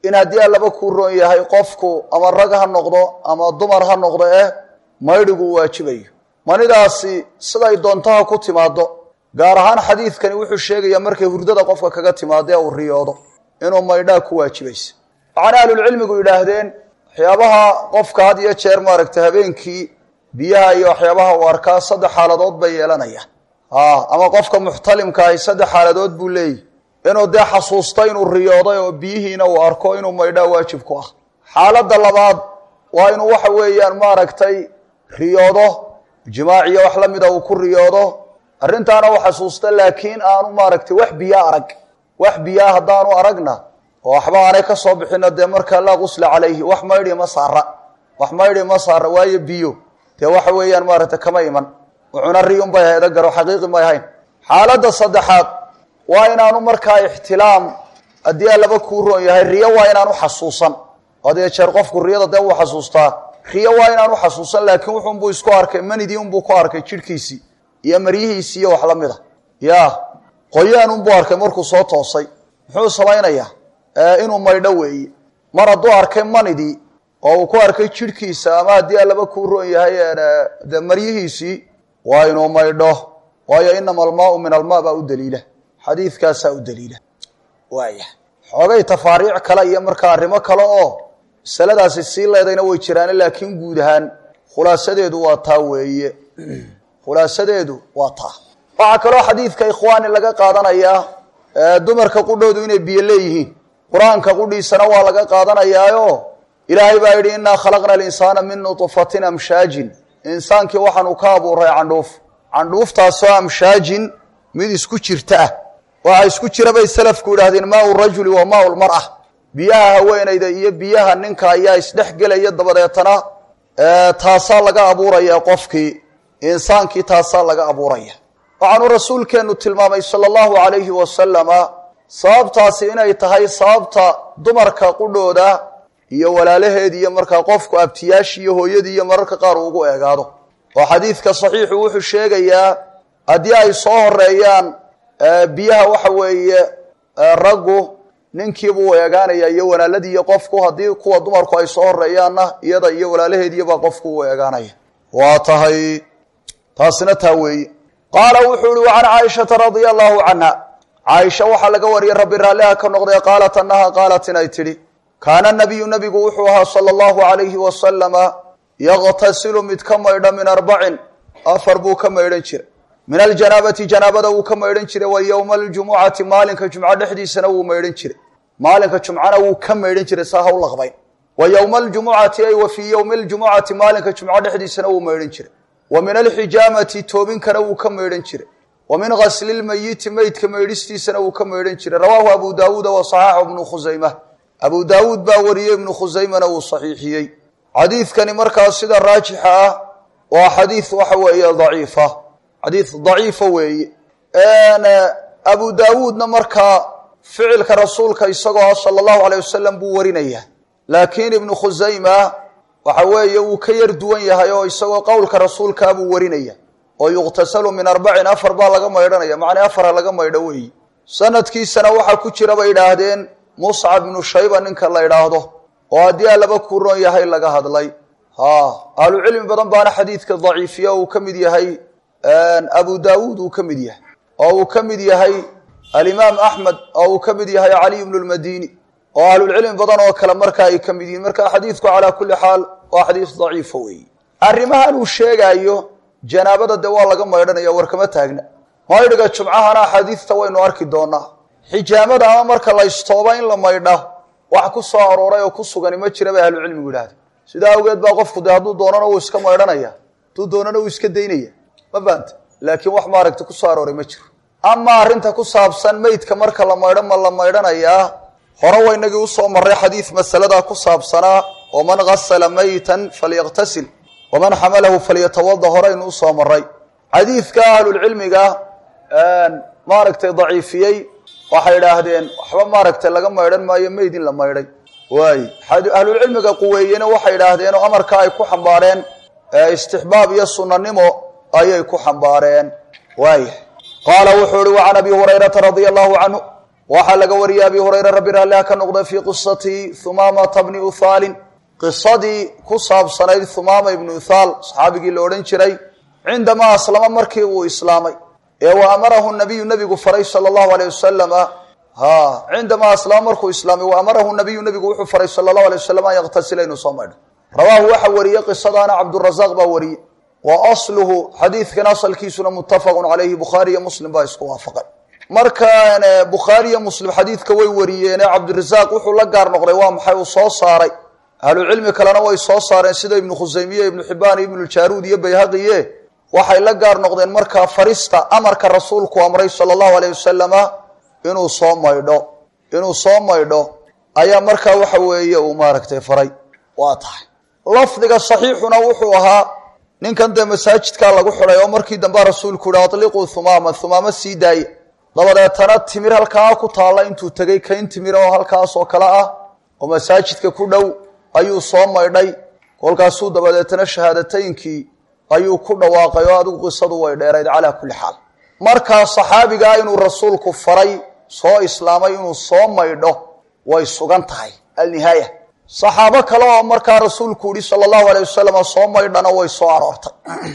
Speaker 1: in haddii allaba kuu roon yahay qofku ama rag ha noqdo ama dumar ha noqdo eh maydhigu uu waajibayo manidaasi siday doontaha ku timaado gaar ahaan xadiidkani wuxuu sheegayaa markay hurdada qofka kaga timaado ee uu riyoodo inuu maydhaa ku waajibaysa waxaana ahlulcilmigu yidhaahdeen waxyaabaha qofka had iyo jeer maaragtay habeenkii biyaha iyo waxyaabaha uu arkaa saddex xaaladood bay yeelanayaan ama qofka muxtalimka ahi saddex xaaladood buu leeyahy inuu dee xasuusto inuu riyooday oo biyihiina uu arko inuu maydhaa waajib ku ah xaaladda labaad waa inuu waxa weeyaan maaragtay riyoodo jimaaciyo wax la mida uu ku riyoodo arrintaana uu xasuusta laakiin aanu maaragtay wax biyaa arag wax biyaa haddaanu aragna oo waxba aanay ka soo bixino dee markaa laa qusla calayhi wax maydhi ma saara wax maydhi ma saara waayo biyo dee waxa weeyaan maaragtay kama iman wuxuna riyun bay hayda garo xaqiiqi may hayn xaaladda saddexaad waa inaanu markaa ixtilaam haddii allaba kuu roon yahay riyo waa inaanu xasuusan hadee jeer qofku riyada dee wuu xasuustaa riyo waa inaanu xasuusan laakiin wuxuunbuu isku arkay manidii unbuu ku arkay jidhkiisii iyo maryihiisii iyo wax la mid a ya qoyaan unbuu arkay markuu soo toosay muxuu samaynayaa inuu maydho weeye mar hadduu arkay manidii oo uu ku arkay jidhkiisa ama haddii allaba kuu roon yahay de maryihiisii waa inuu maydho waayo inama almaau min almaa baa u daliila xadiidkaasaa u daliila waaya xoogay tafaariic kale iyo markaa arrimo kale oo masaladaasi sii leedayna way jiraane laakiin guud ahaan khulaasadeedu waa taa weeye khulaasadeedu waa taa waxaa kaloo xadiidka ikhwaani laga qaadanayaa dumarka qudhoodu inay biyo leeyihiin qur-aanka qudhiisana waa laga qaadanayaayo ilaahay baa yidhi innaa khalaqna alinsaana min nutfatin amshaajin insaankii waxaanu ka abuuray candhuuf candhuuftaasoo amshaajin mid isku jirta ah waxaa isku jira bay salafku yidhahdeen maau rajuli wa maau lmar'a biyaha haweenayda iyo biyaha ninka ayaa isdhex gelaya dabadeetana taasaa laga abuuraya qofkii insaankii taasaa laga abuuraya waxaanu rasuulkeennu tilmaamay sala allahu calayhi wasalama sababtaasi inay tahay sababta dumarka qudhooda iyo walaalaheed iyo markaa qofku abtiyaashii iyo hooyadii iyo mararka qaar uu ugu eegaado oo xadiidka saxiixu wuxuu sheegayaa haddii ay soo horeeyaan biyaha waxa weeye raggu ninkiibuu eegaanaya iyo walaaladii iyo qofku haddii kuwa dumarku ay soo horeeyaanna iyada iyo walaalaheediibaa qofku uu eegaanaya waa tahay taasina taa weeye qaala wuxuu ihi wacan caaishata radia allahu canha caaisha waxaa laga wariyey rabbi raalliha ka noqday qaalat annaha qaalat inay tidhi kaana nabiyu nabigu wuxuu ahaa sala allahu alayhi wasalama yaqtasilu mid ka maydha min arbacin afar buu ka maydhan jira min aljanaabati janaabada wuu ka maydhan jiray wa yowma aljumucati maalinka jumco dhexdiisana wuu maydhan jiray maalinka jumcana wuu ka maydhan jiray saa ha u laqbayn wa yowma aljumucati ay wa fii yowmi aljumucati maalinka jumco dhexdiisana wuu maydhan jiray wa min alxijaamati toobinkana wuu ka maydhan jiray wa min gasli lmayiti meydka maydhistiisana wuu ka maydhan jiray rawaahu abu daawuuda wa saxaaxu ibnu khusayma abu daawuud baa wariyey ibnu khusaymana wuu saxiixiyey xadiidkani markaas sida raajixa ah waa xadiid waxa weeye daciifa xadiid daciifa weeye abu daawuudna markaa ficilka rasuulka isagoo ah sala allahu alayh wasalam buu warinayaa laakiin ibnu khusayma waxa weeye wuu ka yar duwan yahay oo isagoo qowlka rasuulkaa buu warinaya oo yuqtasalu min arbacin afar baa laga maydhanaya macnaa afara laga maydho weeye sanadkiisana waxaa ku jira bay idhaahdeen muscab ibnu shayba ninka la idhaahdo oo haddii a laba kuroon yahay laga hadlay ha ahlucilmi badan baana xadiidka daciifiya uu ka mid yahay abu daawuud uu ka mid yahay oo uu ka mid yahay alimaam axmed oo uu ka mid yahay caliy bnu lmadini oo ahlulcilmi badan oo kale marka ay ka mid yihiin marka xadiidku calaa kulli xaal waa xadiis daciifa weeye arrimahan uu sheegaayo janaabada dee waa laga maydhanaya war kama taagna maydhiga jumcahana axaadiista waynu arki doonaa xijaamada ama marka la istooba in la maydha wax ku soo arooray oo ku sugani ma jira bay ahlucilmigu yidhahda sidaa awgeed baa qofku dee hadduu doonana wuu iska maydhanaya hadduu doonana wuu iska daynaya ma fahamta laakiin wax maaragta ku soo arooray ma jiro ama arrinta ku saabsan meydka marka la maydho ma la maydhanayaa hore waynagii usoo marray xadiid masaladaa ku saabsanaa waman gasala maytan falyaqtasil waman xamalahu falyatawada horeynu usoo maray xadiidka ahlulcilmiga maaragtay daciifiyey waxay idhaahdeen waxba maaragtay laga maydhan maayo meyd in la maydhay waay ahlulcilmiga quweeyena waxay idhaahdeen oo amarka ay ku xambaareen istixbaab iyo sunanimo ayay ku xambaareen waaya qaala wuxuu ihi wacan abi hurayrata radia allahu canhu waxaa laga wariyay abi hurayra rabbi raalliha ka noqda fii qisati humaamata bni uthaalin qisadii ku saabsanayd humaama ibnu uthaal saxaabigii la odhan jiray cindamaa aslama markii uu islaamay ee wa amarahu nabiyu nabigu faray sala allahu aleyh wasalama ha cindamaa aslama markuu islaamay wa amarahu nabiyu nabigu wuxuu faray sala allahu alay wasalam an yaktasila inuu soo maydho rawaahu waxa wariyey qisadaana cabdurazaaq baa wariyey wa asluhu xadiidkan asalkiisuna muttafaqun caleyhi bukhaari iyo muslim baa isku waafaqay markaan bukhaari iyo muslim xadiidka way wariyeene cabdirasaaq wuxuu la gaar noqday waa maxay uu soo saaray ahlucilmi kalena way soo saareen sida ibnu khusaymiye ibnu xibaan iyo ibnuljaruud iyo bayhaqiye waxay la gaar noqdeen markaa farista amarka rasuulku amray sala allahu aleyh wasalama inuu soo maydho inuu soo maydho ayaa markaa waxa weeye uu maaragtay faray waa tahay lafdiga saxiixuna wuxuu ahaa ninkan dee masaajidkaa lagu xidhay oo markii dambea rasuulku yihi atliquu humaama humaamo sii daaye dabadeetana timir halkaa ku taalla intuu tegey kayn timir oo halkaas oo kale ah oo masaajidka ku dhow ayuu soo maydhay kolkaasuu dabadeetana shahaadataynkii ayuu ku dhawaaqay oo adigu qisadu way dheerayd calaa kulli xaal markaa saxaabigaa inuu rasuulku faray soo islaamay inuu soo maydho way sugan tahay alnihaaya saxaabo kale oo markaa rasuulku yihi sala allahu aleyh wasalam soo maydhana way soo aroortay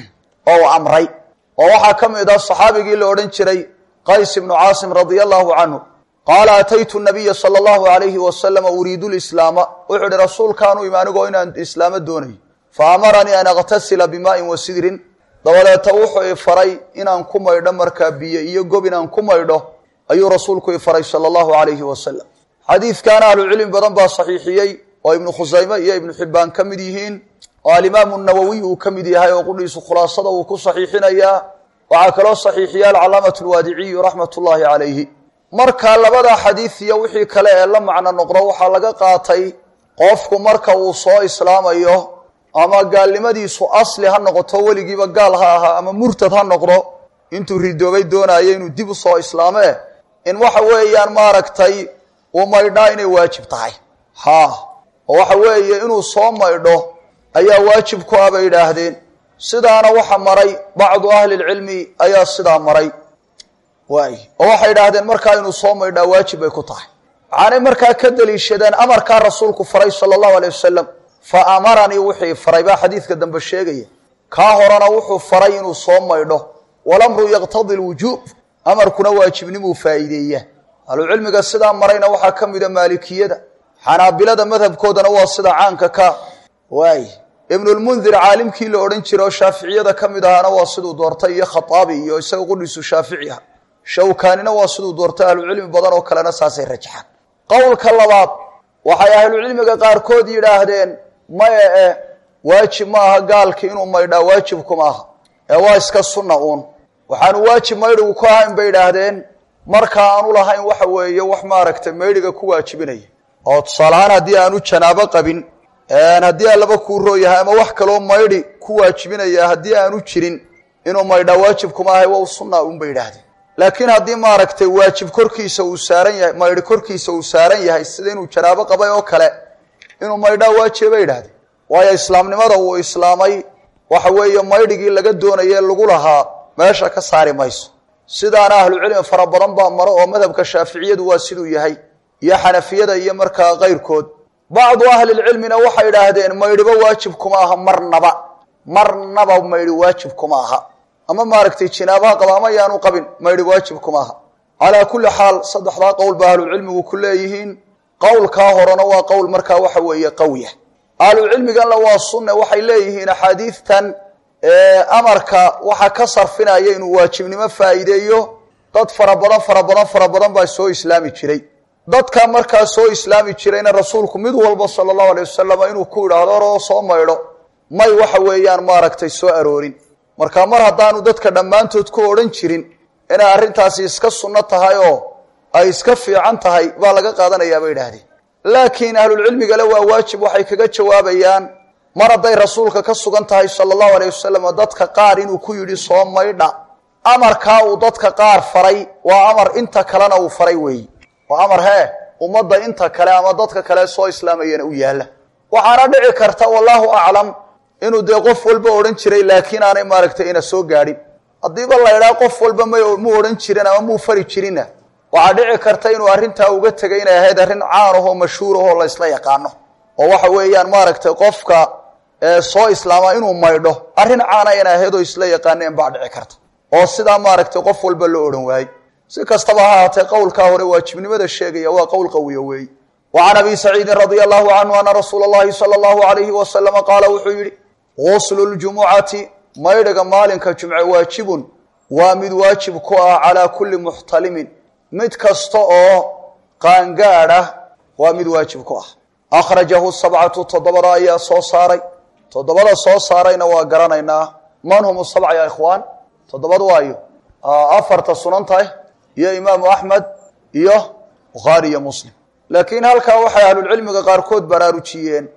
Speaker 1: oo uu amray oo waxaa ka mid ah saxaabigii la odhan jiray qays ibnu caasim radia allahu canhu qaala ataytu nabiya sala allahu alayhi wasalama uriidu lislaama wuxuu ihi rasuulkaanu imi anigoo inaan islaamo doonayo fa amaranii an aktasila bimaain wa sidrin dabadeeta wuxuu i faray inaan ku maydho markaa biyo iyo gob inaan ku maydho ayuu rasuulku i faray sala allahu alayhi wasalam xadiidkaana ahlucilmi badan baa saxiixiyey oo ibnu khusayme iyo ibnu xibbaan ka mid yihiin oo alimaamu nawowiy uu ka mid yahay oo qudhiisu khulaasada uu ku saxiixinayaa waxaa kaloo saxiixiya alcalaamatu lwaadiciyu raxmat ullaahi calayhi marka labada xadiid iyo wixii kale ee la macno noqdo waxaa laga qaatay qofku marka uu soo islaamayo ama gaalnimadiisu asli ha noqoto weligiiba gaal ha ahaa ama murtad ha noqdo intuu ridoobay doonayo inuu dib u soo islaamee in waxa weeyaan maaragtay uu maydhaa inay waajib tahay ha oo waxa weeye inuu soo maydho ayaa waajib ku ah bay yidhaahdeen sidaana waxa maray bacdu ahli lcilmi ayaa sidaa maray waay oo waxay idhaahdeen markaa inuu soo maydhaa waajib bay ku tahay waxaanay markaa ka daliishadeen amarkaa rasuulku faray sala allahu aleyh wasalam fa amaranii wixii faray baa xadiidka dambe sheegaya kaa horena wuxuu faray inuu soo maydho walamru yaqtadi lwujuub amarkuna waajibnimuu faa'iideeya ahlucilmiga sidaa marayna waxaa ka mida maalikiyada xanaabilada madhabkoodana waa sida caanka ka waay ibnulmundir caalimkii la odhan jira oo shaaficiyada ka mid ahaana waa siduu doortay iyo khataabi iyo isaga qudhiisu shaafici ah shawkaanina waa siduu doortay ahlucilmi badan oo kalena saasay rajaxaan qowlka labaad waxay ahlucilmiga qaarkood yidhaahdeen maya e waajib ma aha gaalki inuu maydhaa waajibku maaha ee waa iska sunna uun waxaanu waajib maydhigu ku ahayn bay idhaahdeen marka aanu lahayn waxa weeye wax maaragtay maydhiga ku waajibinaya oo tusaalahaan haddii aanu janaabo qabin haddii aan laba kuu rooyahay ama wax kaloo maydhi ku waajibinaya haddii aanu jirin inuu maydhaa waajibkuma ahay waa sunna un bay idhaahdeen laakiin haddii maaragtay waajib korkiisa uu saaran yahay maydhi korkiisa uu saaran yahay sida inuu janaabo qabay oo kale inuu maydhaa waajiba bay idhahdeen waayo islaamnimada uu islaamay waxa weeye maydhigii laga doonaye lagu lahaa meesha ka saari mayso sidaana ahlucilmi fara badan baa maro oo madhabka shaaficiyadu waa siduu yahay iyo xanafiyada iyo markaa kayrkood bacdu ahlilcilmina waxay idhaahdeen maydhiba waajib kuma aha marnaba marnaba maydhi waajib kuma aha ama maaragtay jinaabaha qaba ama yaanu qabin maydhi waajib kuma aha calaa kulli xaal saddexdaa qowl ba ahlucilmigu ku leeyihiin qowlkaa horena waa qowl markaa waxa weeye qawiya ahlucilmiganna waa sunne waxay leeyihiin axaadiidtan amarka waxa ka sarfinaya inuu waajibnimo faa'iideeyo dad fara badan fara badan fara badan baa soo islaami jiray dadka markaa soo islaami jirayna rasuulku mid walba sala allahu alay wasalam inuu ku idhaahdo oroo soo maydho may waxa weeyaan maaragtay soo aroorin marka mar haddaanu dadka dhammaantood ku odhan jirin inay arrintaasi iska sunno tahay oo ay iska fiican tahay baa laga qaadanayaa bay idhaahdeen laakiin ahlulcilmigale waa waajib waxay kaga jawaabayaan mar hadday rasuulka ka sugan tahay sala allahu aleyh wasalam dadka qaar inuu ku yidhi soo maydha amarkaa uu dadka qaar faray waa amar inta kalena uu faray weeyi waa amar hee ummadda inta kale ama dadka kale soo islaamayana u yaalla waxaana dhici karta wallaahu aclam inuu dee qof walba odhan jiray laakiin aanay maaragtay ina soo gaadhin haddiiba la idhaha qof walba may mu odhan jirin ama muu fari jirinna waxaa dhici karta inuu arrintaa uga tegay inay ahayd arrin caan ahoo mashhuur ahoo la ysla yaqaano oo waxa weeyaan maaragtay qofka soo islaamaa inuu maydho arrin caana inay ahayd oo isla yaqaaneen baa dhici karta oo sidaa maaragtay qof walba loo odhan waayey si kastaba ha ahaatee qowlkaa hore waajibnimada sheegaya waa qowl qawiya weeye wa can abi saciidin radia allahu canhu ana rasuula allahi sala allahu alayhi wasalama qaala wuxuu yidhi guslu ljumucati maydhiga maalinka jumce waajibun waa mid waajib ku ah calaa kulli muxtalimin mid kasta oo qaangaadh ah waa mid waajib ku ah akhrajahu sabcatu toddobada ayaa soo saaray toddobada soo saarayna waa garanaynaa man hum sabca ya ikhwaan toddobad waayo afarta sunantahay iyo imaamu axmed iyo bukhaari iyo muslim laakiin halkaa waxay ahlulcilmiga qaarkood baraarujiyeen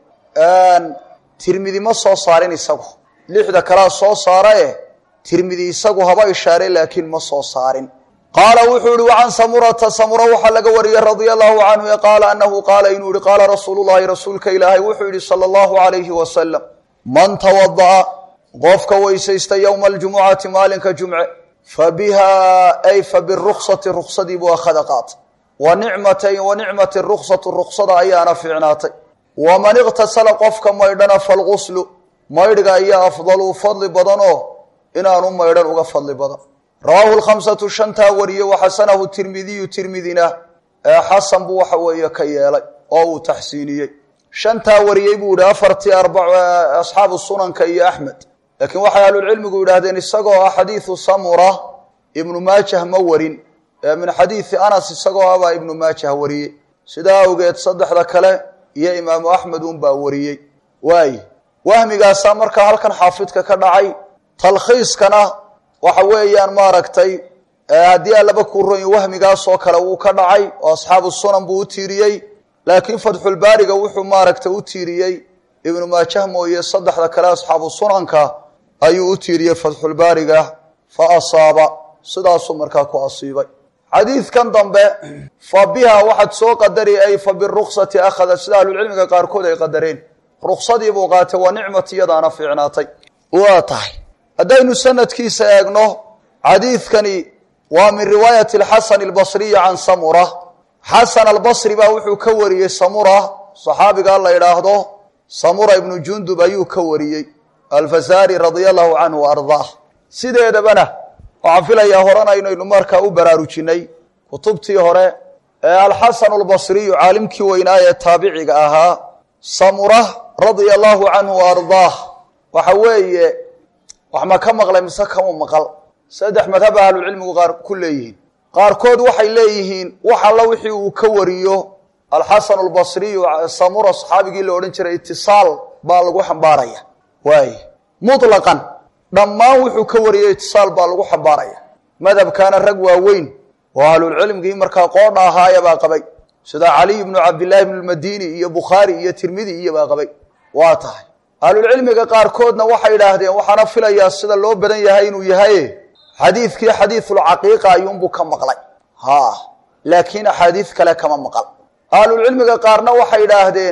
Speaker 1: tirmidi ma soo saarin isagu lixda kalea soo saara e tirmidi isagu haba ishaaray laakiin ma soo saarin qaala wuxuu yihi wacan samurata samura waxaa laga wariyey radia allahu canhu e qaala anahu qaala inuu yihi qaala rasuulu llahi rasuulka ilaahay wuxuu yihi sala allahu alayhi wasalam man tawada'a qofka weysaysta yowma aljumucati maalinka jumce fa biha ay fa biruksati ruksadii buu akhada qaatay wa nicmatayn wa nicmati ruksatu ruksada ayaana fiicnaatay waman iqtasala qofka maydhana falguslu maydhga ayaa afdalu fadli badanoo inaanu maydhan uga fadli badan rawaahu lkhamsatu shantaa wariye waxasanahu tirmidiyu tirmidina ee xasan buu waxa weeye ka yeelay oo uu taxsiiniyey shantaa wariyey buu yihi afartii asxaabu sunanka iyo axmed laakiin waxay ahlulcilmigu yidhaahdeen isagoo ah xadiidu samura ibnu maajah ma warin min xadiidi anas isagoo abaa ibnu maajah wariyey sidaa awgeed saddexda kale iyo imaamu axmed unbaa wariyey waaye wahmigaasaa markaa halkan xaafidka ka dhacay talkhiiskana waxa weeyaan maaragtay haddii aan laba kuu royin wahmigaasoo kale wuu ka dhacay oo asxaabu sunan buu u tiiriyey laakiin fatxulbaariga wuxuu maaragtay u tiiriyey ibnu maajah mooye saddexda kale asxaabu sunanka ayuu u tiiriyey fatxulbaariga fa asaaba sidaasuu markaa ku asiibay xadiidkan dambe fa biha waxaad soo qadari ay fa biruksati akhada sida ahlulcilmiga qaarkood ay qadareen ruksadii buu qaatay waa nicmati iyadaana fiicnaatay waa tahay haddaynu sanadkiisa eegno xadiidkani waa min riwaayati alxasan albasriyi can samura xasan albasri baa wuxuu ka wariyey samura saxaabigaa la idhaahdo samura ibnu jundub ayuu ka wariyey alfasari radia allahu canhu wa ardaah sideedabana waxaan filayaa horena inaynu markaa u baraarujinay kutubtii hore ee alxasan albasriyu caalimkii weynaa ee taabiciga ahaa samura radia allahu canhu wa ardaah waxa weeye wax ma ka maqlay mise kama maqal saddex madhaba ahlucilmigu qaar ku leeyihiin qaarkood waxay leeyihiin wax alla wixii uu ka wariyo alxasan albasriyu samura saxaabigii la odhan jiray itisaal baa lagu xambaaraya waay mutlaqan dhammaan wuxuu ka wariyey itisaal baa lagu xambaaraya madhabkaana rag waaweyn oo ahlulcilmigii markaa qoodha ahaaya baa qabay sida caliy bnu cabdillahi bnu lmadini iyo bukhaari iyo tirmidi iyo baa qabay waa tahay ahlulcilmiga qaarkoodna waxay idhaahdeen waxaana filayaa sida loo badan yahay inuu yahaye xadiidkii xadiisulcaqiiqa ayuunbuu ka maqlay ha laakiin axaadiis kale kama maqal ahlulcilmiga qaarna waxay idhaahdeen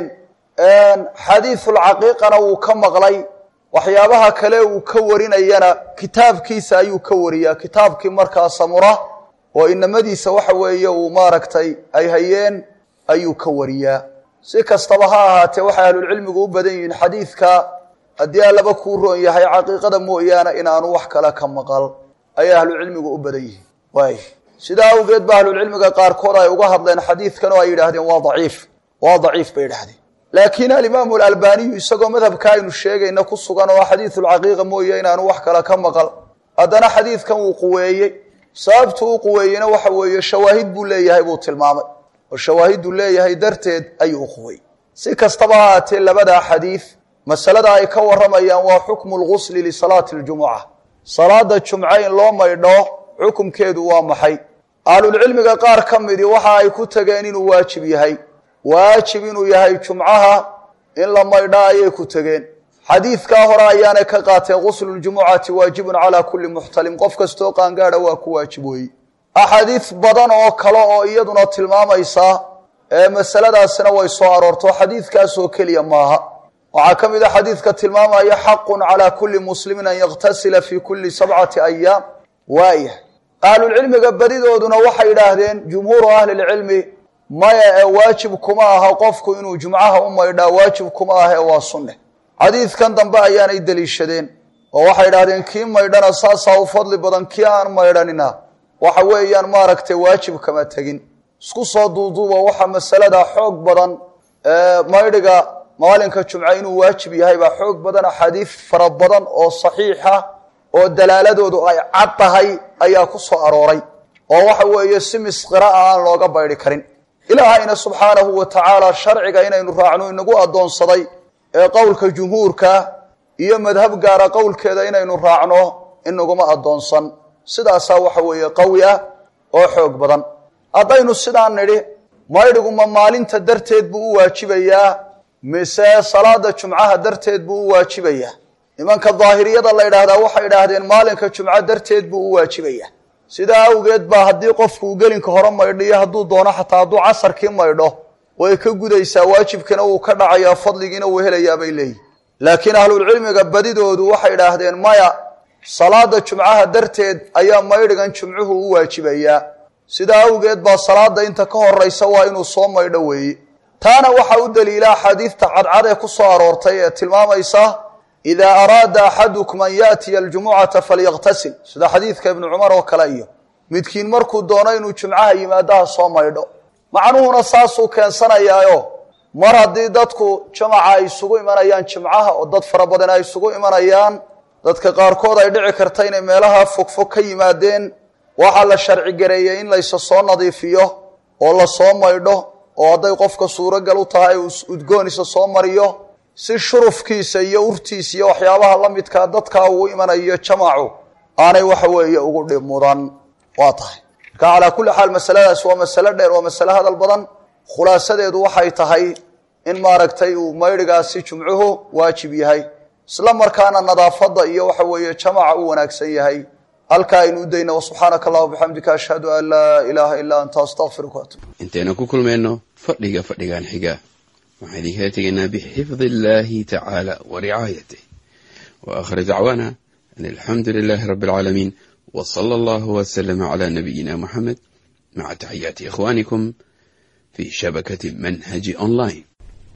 Speaker 1: xadiisulcaqiiqana wuu ka maqlay waxyaabaha kale uu ka warinayana kitaabkiisa ayuu ka wariyaa kitaabkii markaa samura oo inamadiisa waxa weeye uu maaragtay ay hayeen ayuu ka wariyaa si kastaba ha ahaatee waxay ahlulcilmigu u badan yihiin xadiidka haddii aan laba kuu roon yahay caqiiqada mooyaane inaanu wax kale ka maqal ayay ahlucilmigu u badan yihiin waay sidaa awgeed ba ahlulcilmiga qaarkood ay uga hadleen xadiidkan oo ay yidhaahdeen waa daciif waa daciif bay idhahdeen laakiin alimaamu alalbaniyu isagoo madhabka aynu sheegayna ku sugan oo xadiisulcaqiiqa mooye inaanu wax kale ka maqal haddana xadiidkan wuu quweeyey sababtu u quweeyeyna waxa weeye shawaahid buu leeyahay buu tilmaamay oo shawaahiduu leeyahay darteed ayuu uquwey si kastaba ha aatee labada xadiid masalada ay ka waramayaan waa xukmu lgusli lisalaati ljumuca salaada jumce in loo maydho xukumkeedu waa maxay ahlulcilmiga qaar ka midi waxa ay ku tageen inuu waajib yahay waajib inuu yahay jumcaha in la maydho ayay ku tegeen xadiidkaa hore ayaanay ka qaateen gusluljumucati waajibun calaa kulli muxtalim qof kastoo qaangaadha waa ku waajib weeye axaadiis badan oo kale oo iyaduna tilmaamaysa ee masaladaasina way soo aroorto xadiidkaasoo keliya maaha waxaa ka mid a xadiidka tilmaamaya xaqun calaa kulli muslimin an yaktasila fi kulli sabcati ayaam waayah ahlulcilmiga badidooduna waxay idhaahdeen jumhuuru ahlilcilmi maya ee waajib kuma aha qofku inuu jumcaha u maydhaa waajib kuma ah ee waa sunne xadiidkan dambe ayaanay deliishadeen oo waxay idhahdeen kii maydhana saasaa u fadli badan kii aan maydhanina waxa weeyaan maaragtay waajib kama tegin isku soo duuduuba waxaa masalada xoog badan maydhiga maalinka jumce inuu waajib yahay baa xoog badan axaadiid fara badan oo saxiixa oo dalaaladoodu ay cad tahay ayaa ku soo arooray oo waxa weeye si misqira a aan looga baydhi karin ilaahayna subxaanahu wa tacaala sharciga inaynu raacno inagu addoonsaday ee qowlka jumhuurka iyo madhab gaara qowlkeeda inaynu raacno inaguma addoonsan sidaasaa waxa weeye qawi ah oo xoog badan haddaynu sidaan nidhi maydhigu ma maalinta darteed buu u waajibayaa mise salaada jumcaha darteed buu u waajibayaa nimanka daahiriyada la ydhaahdaa waxay idhaahdeen maalinka jumco darteed buu u waajibayaa sidaa awgeed baa haddii qofku uu gelinka hore maydhiyo hadduu doono xataa hadduu casarkii maydho way ka gudaysaa waajibkina wuu ka dhacayaa fadligiina wuu helayaa bay leeyihin laakiin ahlulcilmiga badidoodu waxay idhaahdeen maya salaada jumcaha darteed ayaa maydhigan jumcuhu u waajibayaa sidaa awgeed baa salaada inta ka horaysa waa inuu soo maydho weeye taana waxaa u daliila axaadiidta cadcad ee ku soo aroortay ee tilmaamaysa idaa araada axadukum an yaatiya aljumucata falyaqtasil sida xadiidka ibnu cumar oo kale iyo midkiin markuu doono inuu jumcaha yimaadaha soo maydho macnuhuna saasuu keensanayaayo mar haddii dadku jamaca ay isugu imanayaan jimcaha oo dad fara badan ay isugu imanayaan dadka qaarkood ay dhici karta inay meelaha fogfog ka yimaadeen waxaa la sharci gareeyey in laysa soo nadiifiyo oo la soo maydho oo hadday qofka suuragal u tahay uu udgoonisa soo mariyo si shurufkiisa iyo urtiisa iyo waxyaabaha la midkaa dadkaa uu imanayo jamacu aanay waxa weeye ugu dhib mudan waa tahay marka calaa kulli xaal masaladaas waa masalo dheer waa masale hadal badan khulaasadeedu waxay tahay in maaragtay uu maydhigaasi jumcuhu waajib yahay isla markaana nadaafadda iyo waxa weeye jamaca u wanaagsan yahay halkaa aynu u dayna wasubxaanaka allahuma bixamdika ashhadu an laa ilaaha ilaa anta astaqfiruka atub
Speaker 2: intaynu ku kulmayno fadhiga fadhigan xiga waxaan idinkala tegaynaa bixifdi illaahi tacaala wa ricaayatih wa aakhir dacwaana an alxamdu lilaahi rabbi alcaalamiin wa sala allahu wasalama calaa nabiyina muxamed maca taxiyaati ikhwaanikum fi shabakati manhaji online